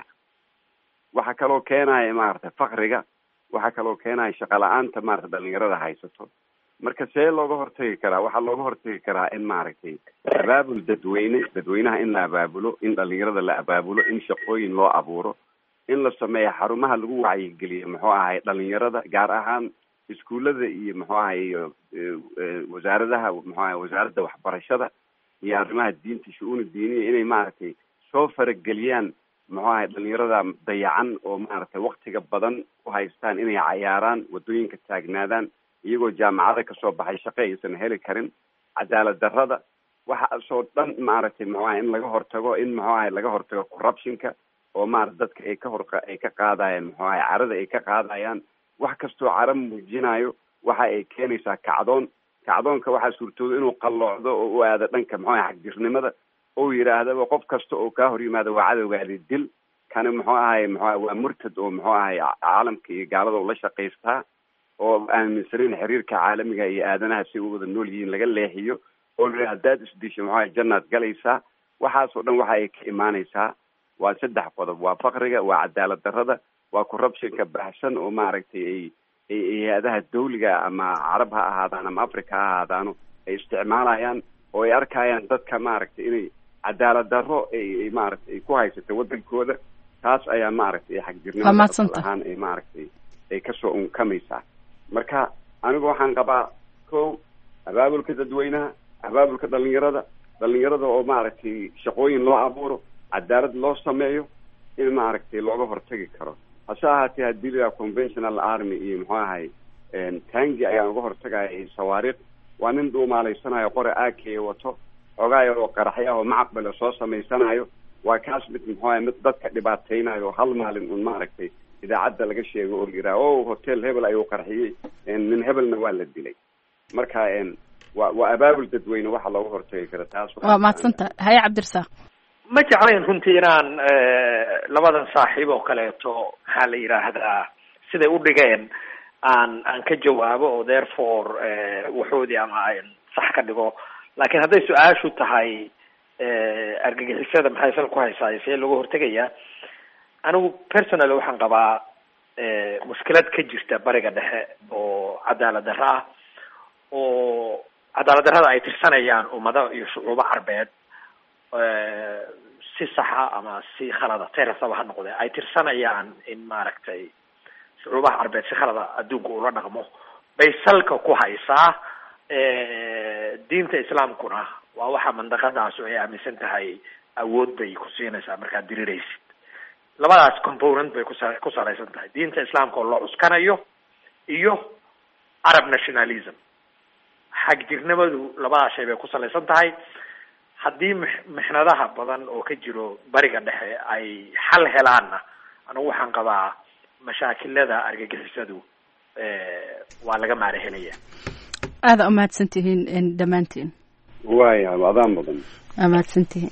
waxaa kaloo keenaya maaragtay fakriga waxaa kaloo keenaya shaqa la-aanta maarata dhalinyarada haysato marka see looga hortagi karaa waxaa looga hortagi karaa in maaragtay abaabul dadweyne dadweynaha in la abaabulo in dhalinyarada la abaabulo in shaqooyin loo abuuro in la sameeyo xarumaha lagu wacyigeliyo muxuu ahay dhalinyarada gaar ahaan iskuullada iyo muxuu ahay iyo wasaaradaha muxuu ahay wasaaradda waxbarashada iyo arrimaha diinta shu-uuna diiniya inay maaragtay soo farageliyaan muxuu ahay dhalinyarada dayacan oo maaragtay waktiga badan u haystaan inay cayaaraan waddooyinka taagnaadaan iyagoo jaamacada kasoo baxay shaqo aysan heli karin cadaalad darrada waxaasoo dhan maaragtay muxuu ahay in laga hortago in muxuu ahay laga hortago corruptionka oo maarata dadka ay ka hor ay ka qaadayaan muxuu ahay carada ay ka qaadayaan wax kastoo cara muujinayo waxa ay keenaysaa kacdoon kacdoonka waxaa suurtooda inuu qalloocdo oo u aado dhanka muxuu ahay xagjirnimada ou yidhaahdaba qof kasta oo kaa hor yimaado waa cadowgaadi dil kani muxuu ahay muxuu ahay waa murtad oo muxuu ahay caalamka iyo gaalada ula shaqaystaa oo aaminsanin xiriirka caalamiga iyo aadanaha si u wada nool yihiin laga leexiyo oo la haddaad isdisho muxuu ahay jannaad galaysaa waxaasoo dhan waxa ay ka imaanaysaa waa saddex qodob waa fakriga waa cadaalad darrada waa corruptionka baxsan oo maaragtay ay ay hay-adaha dawliga ama carab ha ahaadaan ama africa ha ahaadaano ay isticmaalayaan oo ay arkayaan dadka maaragtay inay cadaalad darro ay maaragtay ay ku haysato wadankooda taas ayaa maaragtay xagjirnimada ahaan ay maaragtay ay kasoo unkamaysaa marka anigu waxaan qabaa ko abaabulka dadweynaha abaabulka dhalinyarada dhalinyarada oo maaragtay shaqooyin loo abuuro cadaalad loo sameeyo in maaragtay looga hortagi karo hase ahaatee haddii la conventional army iyo muxuu ahay tangi ayaan uga hortagaya sawaariikh waa nin dhuumaaleysanayo qore aakeye wato xoogaa yaroo qaraxya oo macaqbale soo samaysanayo waa kaas mid muxuu ahay mid dadka dhibaateynayo hal maalin un maaragtay idaacadda laga sheego oo yiraa o hotel hebel ayuu qarxiyey nin hebelna waa la dilay marka wa waa abaabul dadweyne waxa looga hortagi kara taas waa mahadsanta haye cabdirasaaq ma jeclayn runtii inaan labadan saaxiib oo kaleeto maxaa la yidhaahdaa siday u dhigeen aan aan ka jawaabo oo therefore waxoodii ama aan sax ka dhigo laakiin hadday su-aashu tahay argagixisada maxay sal ku haysaa see looga hortegayaa anigu personally waxaan qabaa mushkilad ka jirta bariga dhexe oo cadaalad darro ah oo cadaalad darrada ay tirsanayaan ummado iyo shucuubo carbeed si saxa ama si khalada terasaba ha noqde ay tirsanayaan in maaragtay shucuubaha carbeed si khalada adduunka ula dhaqmo bay salka ku haysaa diinta islaamkuna waa waxa mandaqadaasu ay aaminsan tahay awood bay ku siinaysaa markaad diriraysid labadaas component bay kusa ku salaysan tahay diinta islaamka oo loo cuskanayo iyo arab nationalism xagjirnimadu labadaas shay bay ku salaysan tahay haddii m mixnadaha badan oo ka jiro bariga dhexe ay xal helaanna anigu waxaan qabaa mashaakilada argagixisadu waa laga maara helaya aada umahadsan tihiin dhammaantiin waya adaan mudan waa mahadsantihiin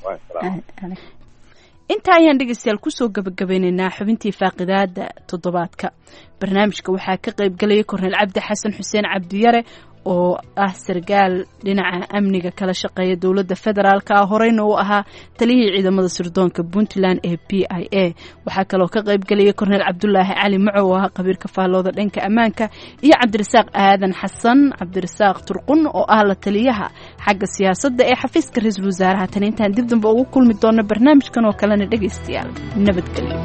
intaa ayaan dhegeystayaal kusoo gabagabeyneynaa xubintii faaqidaada toddobaadka barnaamijka waxaa ka qayb galaya korneel cabdi xasan xuseen cabdiyare oo ah sargaal dhinaca amniga kala shaqeeya dowladda federaalk ah horeyna uu ahaa taliyihii ciidamada sirdoonka puntland ee b i a waxaa kaloo ka qayb gelaya korneel cabdulaahi cali macow oo ah qabiirka faallooda dhanka ammaanka iyo cabdirasaaq aadan xasan cabdirasaaq turqun oo ah la taliyaha xagga siyaasadda ee xafiiska ra-iisul wasaaraha tan intaan dib dambe ugu kulmi doona barnaamijkan oo kalena dhegaystayaal nabadgelyo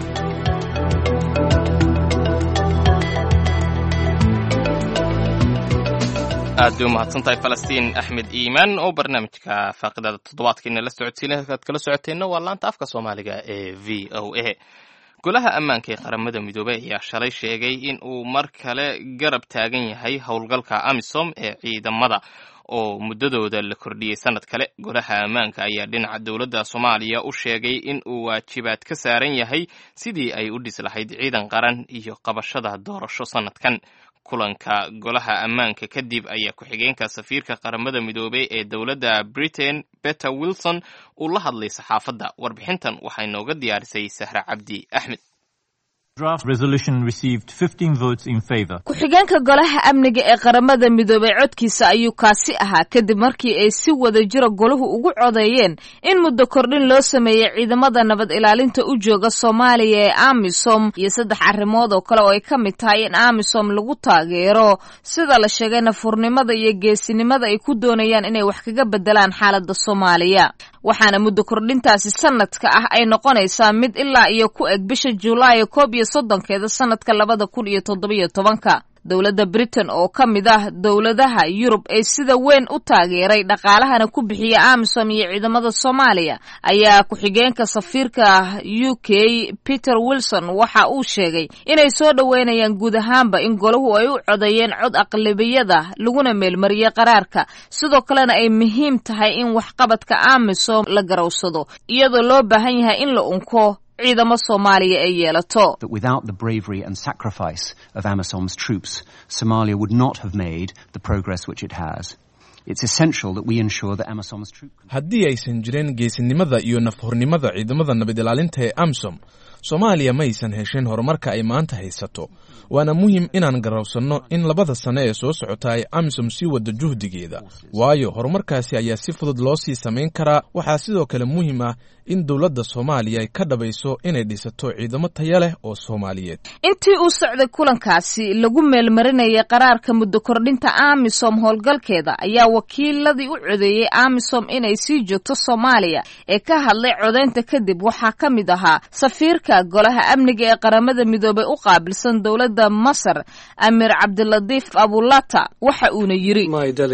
aad bay u mahadsantahay falastiin axmed iimaan oo barnaamijka faaqidada toddobaadkeena la socodsiina halkaad kala socoteenna waa laanta afka soomaaliga ee v o a golaha ammaanka ee qaramada midoobey ayaa shalay sheegay in uu mar kale garab taagan yahay howlgalka amisom ee ciidamada oo muddadooda la kordhiyey sanad kale golaha ammaanka ayaa dhinaca dowladda soomaaliya u sheegay in uu waajibaad ka saaran yahay sidii ay u dhis lahayd ciidan qaran iyo qabashada doorasho sanadkan kulanka golaha ammaanka kadib ayaa ku-xigeenka safiirka qaramada midoobey ee dowladda britain better wilson uu la hadlay saxaafadda warbixintan waxay nooga diyaarisay sahre cabdi axmed ku-xigeenka golaha amniga ee qaramada midoobey codkiisa ayuu kaasi ahaa kadib markii ay si wada jira golahu ugu codeeyeen in muddo kordhin loo sameeyey ciidamada nabad ilaalinta u jooga soomaaliya ee amisom iyo saddex arrimood oo kale oo ay ka mid tahay in amisom lagu taageero sida la sheegay nafurnimada iyo geesinimada ay ku doonayaan inay wax kaga bedelaan xaaladda soomaaliya waxaana muddo kordhintaasi sanadka ah ay noqonaysaa mid ilaa iyo ku eg bisha juulaay koob iyo soddonkeeda sanadka labada kun iyo toddobiyo tobanka dowladda britain oo ka mid ah dowladaha yurub ee sida weyn u taageeray dhaqaalahana ku bixiya amisom iyo ciidamada soomaaliya ayaa ku-xigeenka safiirka u k peter wilson waxa uu sheegay inay soo dhoweynayaan guud ahaanba in golahu ay u codeeyeen cod aqlabiyada laguna meelmariyey qaraarka sidoo kalena ay muhiim tahay in waxqabadka amisom la garowsado iyadoo loo baahan yahay in la unko ciidamo soomaaliya ay yeelato haddii aysan jirin geesinimada iyo nafhurnimada ciidamada nabad ilaalinta ee amisom soomaaliya ma aysan heshin horumarka ay maanta haysato waana muhim inaan garowsanno in labada sane ee soo socota ay amisom sii waddo juhdigeeda waayo horumarkaasi ayaa si fudud loo sii samayn karaa waxaa sidoo kale muhiim ah in dowladda soomaaliya ay ka dhabayso inay dhisato ciidamo taya leh oo soomaaliyeed intii uu socday kulankaasi lagu meelmarinayay qaraarka muddo kordhinta amisom howlgalkeeda ayaa wakiiladii u codeeyey amisom inay sii joogto soomaaliya ee ka hadlay codeynta kadib waxaa ka mid ahaa safiirka golaha amniga ee qaramada midoobay u qaabilsan dowladda masar amir cabdilatiif abulata waxa uuna yiri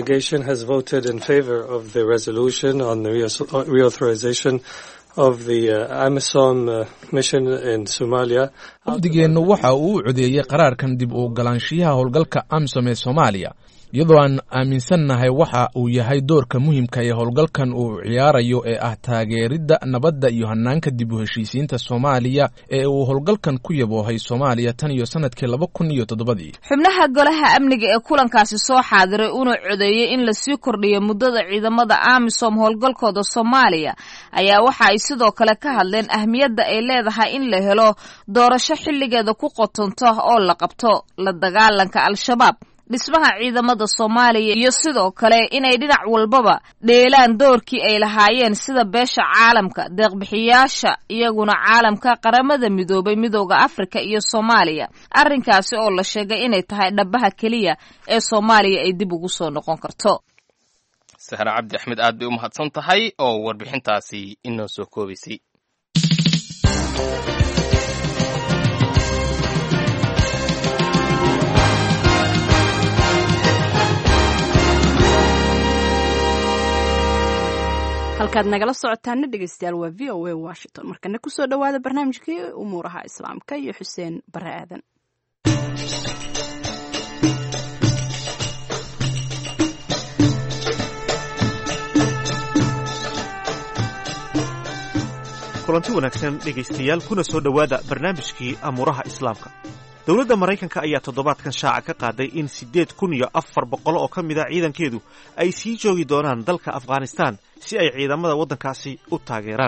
wafdigeennu waxa uu u codeeyey qaraarkan dib u ogolaanshiyaha howlgalka amisom ee soomaaliya iyadoo aan aaminsannahay waxa uu yahay doorka muhiimka ee howlgalkan uu ciyaarayo ee ah taageeridda nabadda iyo hanaanka dib u heshiisiinta soomaaliya ee uu howlgalkan ku yaboohay soomaaliya tan iyo sanadkii laba kun iyo toddobadii xubnaha golaha amniga ee kulankaasi soo xaadiray una codeeyey in lasii kordhiyo muddada ciidamada amisom howlgalkooda soomaaliya ayaa waxa ay sidoo kale ka hadleen ahmiyadda ay leedahay in la helo doorasho xilligeeda ku qotonto oo la qabto la dagaalanka al-shabaab dhismaha ciidamada soomaaliya iyo sidoo kale inay dhinac walbaba dheelaan doorkii ay lahaayeen sida beesha caalamka deeqbixiyaasha iyaguna caalamka qaramada midoobay midooda afrika iyo soomaaliya arrinkaasi oo la sheegay inay tahay dhabaha keliya ee soomaaliya ay dib ugu soo noqon karto sahre cabdi axmed aad bay u mahadsan tahay oo warbixintaasi inoo soo koobaysay halkaad nagala socotaana dhegeystayaal waa v o a washington markana kusoo dhowaada barnaamijkii umuuraha islaamka iyo xuseen bare aadan kulanti wanaagsan dhegaystayaal kuna soo dhowaada barnaamijkii amuuraha islaamka dowladda maraykanka ayaa toddobaadkan shaaca ka qaaday in siddeed kun iyo afar boqol oo ka mid a ciidankeedu ay sii joogi doonaan dalka afghanistaan si ay ciidamada waddankaasi u taageeraan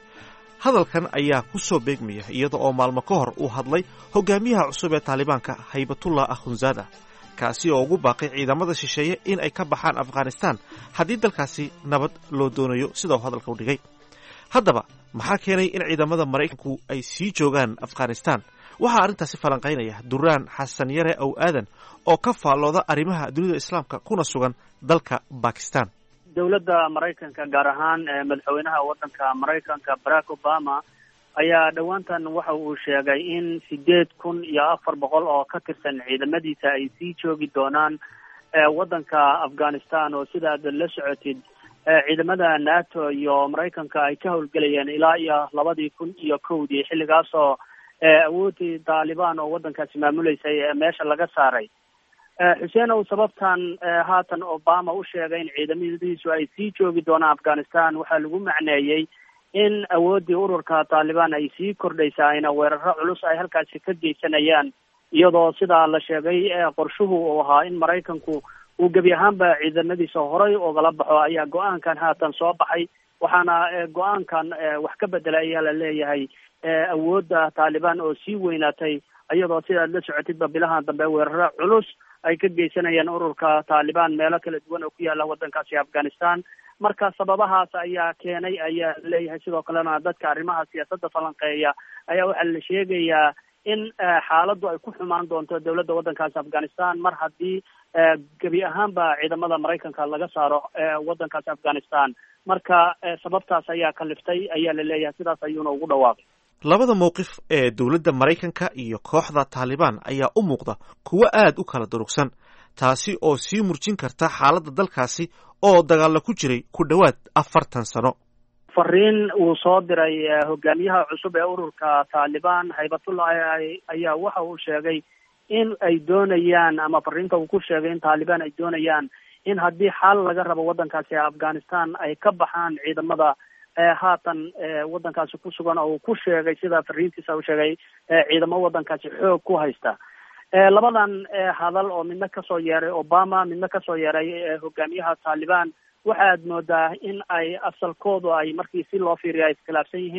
hadalkan ayaa ku soo beegmaya iyada oo maalmo ka hor uu hadlay hogaamiyaha cusub ee taalibaanka haybatullah akhunzaada kaasi oo ugu baaqay ciidamada shisheeye in ay ka baxaan afghanistaan haddii dalkaasi nabad loo doonayo sida uu hadalka u dhigay haddaba maxaa keenay in ciidamada maraykanku ay sii joogaan afghanistaan waxaa arrintaasi falanqaynaya duraan xasan yare ow aadan oo ka faallooda arrimaha dunida islaamka kuna sugan dalka bakistan dowladda maraykanka gaar ahaan madaxweynaha waddanka maraykanka barack obama ayaa dhowaantan waxa uu sheegay in sideed kun iyo afar boqol oo ka tirsan ciidamadiisa ay sii joogi doonaan waddanka afghanistan oo sidaad la socotid ciidamada nato iyo maraykanka ay ka howlgelayeen ilaa iyo labadii kun iyo kowdii xilligaasoo awoodii taalibaan oo waddankaasi maamuleysay meesha laga saaray xuseen ow sababtan haatan obama u sheegay in ciidamadiisu ay sii joogi doonaan afghanistan waxaa lagu macneeyey in awooddii ururka taalibaan ay sii kordhaysa ayna weeraro culus ay halkaasi ka geysanayaan iyadoo sidaa la sheegay qorshuhu uu ahaa in maraykanku uu gebi ahaanba ciidamadiisa horay ogala baxo ayaa go-aankan haatan soo baxay waxaana go-aankan wax ka bedela ayaa la leeyahay awoodda taalibaan oo sii weynaatay iyadoo sidaad la socotidba bilahan dambe weeraro culus ay ka geysanayaan ururka taalibaan meelo kala duwan oo ku yaala waddankaasi afghanistan marka sababahaas ayaa keenay ayaa laleeyahay sidoo kalena dadka arrimaha siyaasadda falanqeeya ayaa waxaa la sheegayaa in xaaladdu ay ku xumaan doonto dowladda waddankaasi afghanistan mar haddii gebi ahaanba ciidamada maraykanka laga saaro waddankaasi afghanistan marka sababtaas ayaa kaliftay ayaa la leeyahay sidaas ayuuna ugu dhawaaqay labada mowqif ee dowladda maraykanka iyo kooxda taalibaan ayaa u muuqda kuwo aad u kala durugsan taasi oo sii murjin karta xaaladda dalkaasi oo dagaalla ku jiray ku dhowaad afartan sano fariin uu soo diray hogaamiyaha cusub ee ururka taalibaan haybatullah ayaa waxa uu sheegay in ay doonayaan ama fariinta uu ku sheegay in taalibaan ay doonayaan in haddii xal laga rabo waddankaasi afghanistan ay ka baxaan ciidamada haatan waddankaasi ku sugan oo uu ku sheegay sida fariintiisa uu sheegay ciidamo waddankaasi xoog ku haysta labadan hadal oo midna kasoo yeeray obama midna kasoo yeeray hogaamiyaha taalibaan waxaad moodaa in ay asalkoodu ay markii si loo fiiriyo ay iskhilaafsan yihiin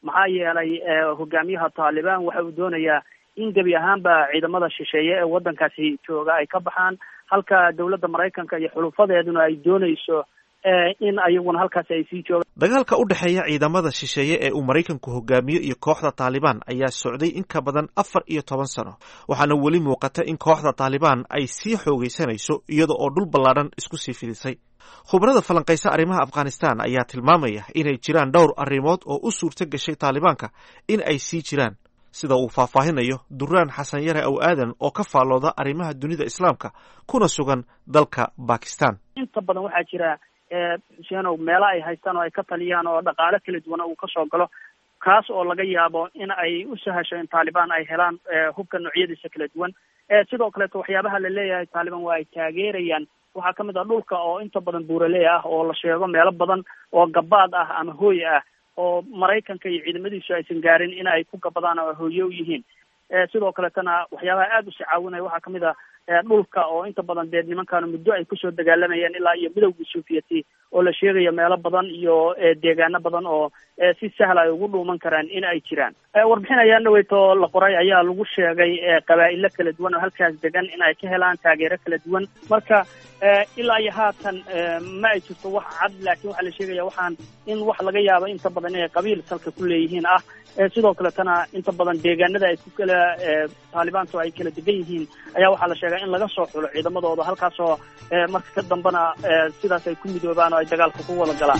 maxaa yeelay hogaamiyaha taalibaan waxa uu doonayaa in gebi ahaanba ciidamada shisheeye ee waddankaasi jooga ay ka baxaan halka dowladda maraykanka iyo xulufadeeduna ay doonayso in ayaguna halkaasi ay sii joogaan dagaalka u dhexeeya ciidamada shisheeye ee uu maraykanku hogaamiyo iyo kooxda taalibaan ayaa socday in ka badan afar iyo toban sano waxaana weli muuqata in kooxda taalibaan ay sii xoogaysanayso iyada oo dhul ballaadhan isku sii fidisay khubarada falanqaysa arrimaha afghanistan ayaa tilmaamaya inay jiraan dhowr arrimood oo u suurto gashay taalibaanka in ay sii jiraan sida uu faahfaahinayo duraan xasan yare aw aadan oo ka faallooda arrimaha dunida islaamka kuna sugan dalka bakistan inta badan waxaa jira xuseenow meelo ay haystaan oo ay ka taliyaan oo dhaqaale kala duwana uu kasoo galo kaas oo laga yaabo in ay u sahasho in taalibaan ay helaan hubka noocyadiisa kala duwan sidoo kaleeto waxyaabaha la leeyahay taalibaan waa ay taageerayaan waxaa kamid ah dhulka oo inta badan buuraley ah oo la sheego meelo badan oo gabaad ah ama hooy ah oo maraykanka iyo ciidamadiisu aysan gaarin in ay ku gabadaan oo hooye u yihiin sidoo kaletana waxyaabaha aada usi caawinaya waxaa kamid ah dhulka oo inta badan dee nimankaanu muddo ay kusoo dagaalamayeen ilaa iyo midowgii sovieti oo la sheegayo meelo badan iyo deegaano badan oo si sahla ay ugu dhuuman karaan in ay jiraan warbixin ayaa dhaweyto la qoray ayaa lagu sheegay qabaa'ilo kala duwan oo halkaas degan in ay ka helaan taageero kala duwan marka ilaa iyo haatan ma ay jirto wax cad laakiin waxaa la sheegaya waxaan in wax laga yaabo inta badan inay qabiil salka ku leeyihiin ah sidoo kaletana inta badan deegaanada ay ku kala taalibaantu ay kala degan yihiin ayaa waxaa la sheegaa in laga soo xulo ciidamadooda halkaasoo marka ka dambena sidaas ay ku midoobaan oo ay dagaalka ku wada galaan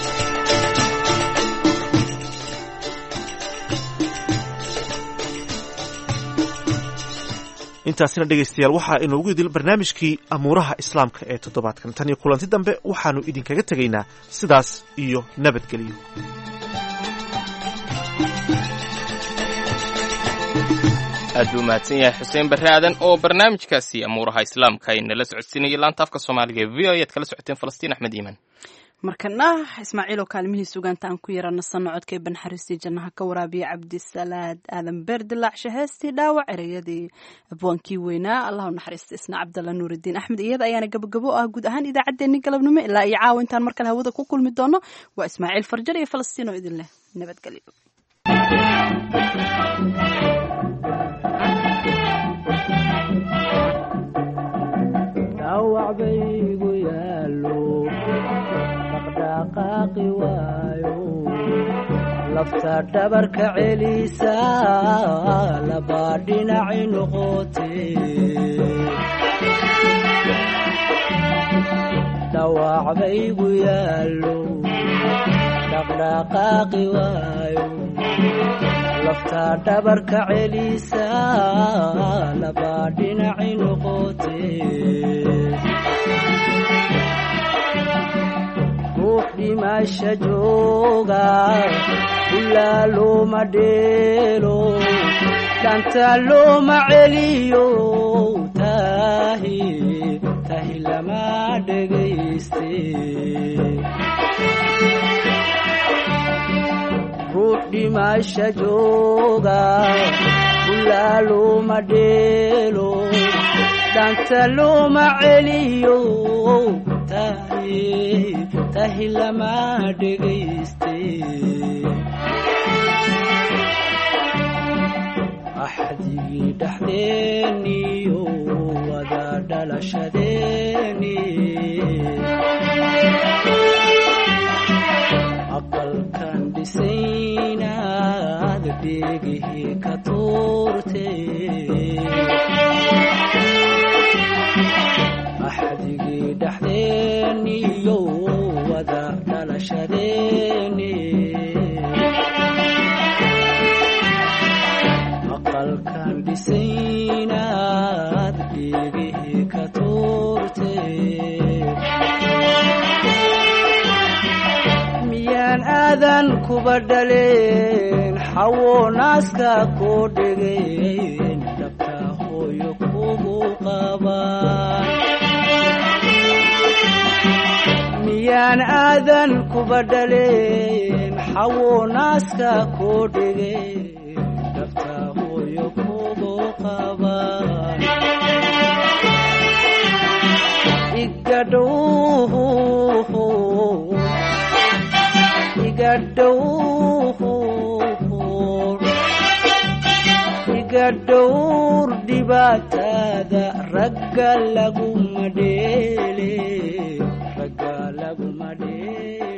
intaasina dhegaystayaal waxaa inoogu idil barnaamijkii amuuraha islaamka ee toddobaadkan tan iyo kulanti dambe waxaannu idinkaga tegaynaa sidaas iyo nabadgelyo aad buu mahadsan yahay xuseen barre aadan oo barnaamijkaasi amuuraha islaamka ay nala socodsiinayay laanta afka soomaaliga ee v o ayaad kala socoteen falastiin axmed iiman markana ismaaciil oo kaalmihii sugaanta aan ku yara nasanno codkay banxariistii jannaha ka waraabiya cabdisalaad aadan beer dilaacshe heestii dhaawac ereyadii abwaankii weynaa allahu naxariista isna cabdalla nuuridiin axmed iyada ayaana gabagabo ah guud ahaan idaacaddeenni galabnimo ilaa iyo caawa intaan mar kale hawada ku kulmi doono waa ismaaciil farjar iyo falastiin oo idin leh nabadgelyo dhawacbaygu yaalo dhaqdhaqaaqi waayo lafta dhabarka celisa labaa dhinaci noqote dhawacbaygu yaalo dhaqdhaqaaqi waayo lafta dhabarka celisa labaa dhinaci noqote ruux dhimasha jooga ilaa looma dheelo dhanta looma celiyo tahi tahi lama dhegayste ruux dhimasha jooga ilaa looma dheelo dhanta looma celiyo tahi tahi lama dhegayste axdigii dhexdeeniyo wada dhalashadeeni aqalkan dhisaynaad dheegihii ka tuurte axdigii dhexdeeniyo wada dhalashadeeni aqalkan dhisaynaad dheegihii ka tuurte miyaan aadan kuba dhaleen xawo naaska koo dhegeen dhabta hooyo kugu qabaan miyaan aadan kuba dhaleen xawo naaska koo dhegeen dhabta hooyo kugu qabaan igadhow igadhow iska dhowr dhibaatada ragga laguma dheele ragga laguma dheele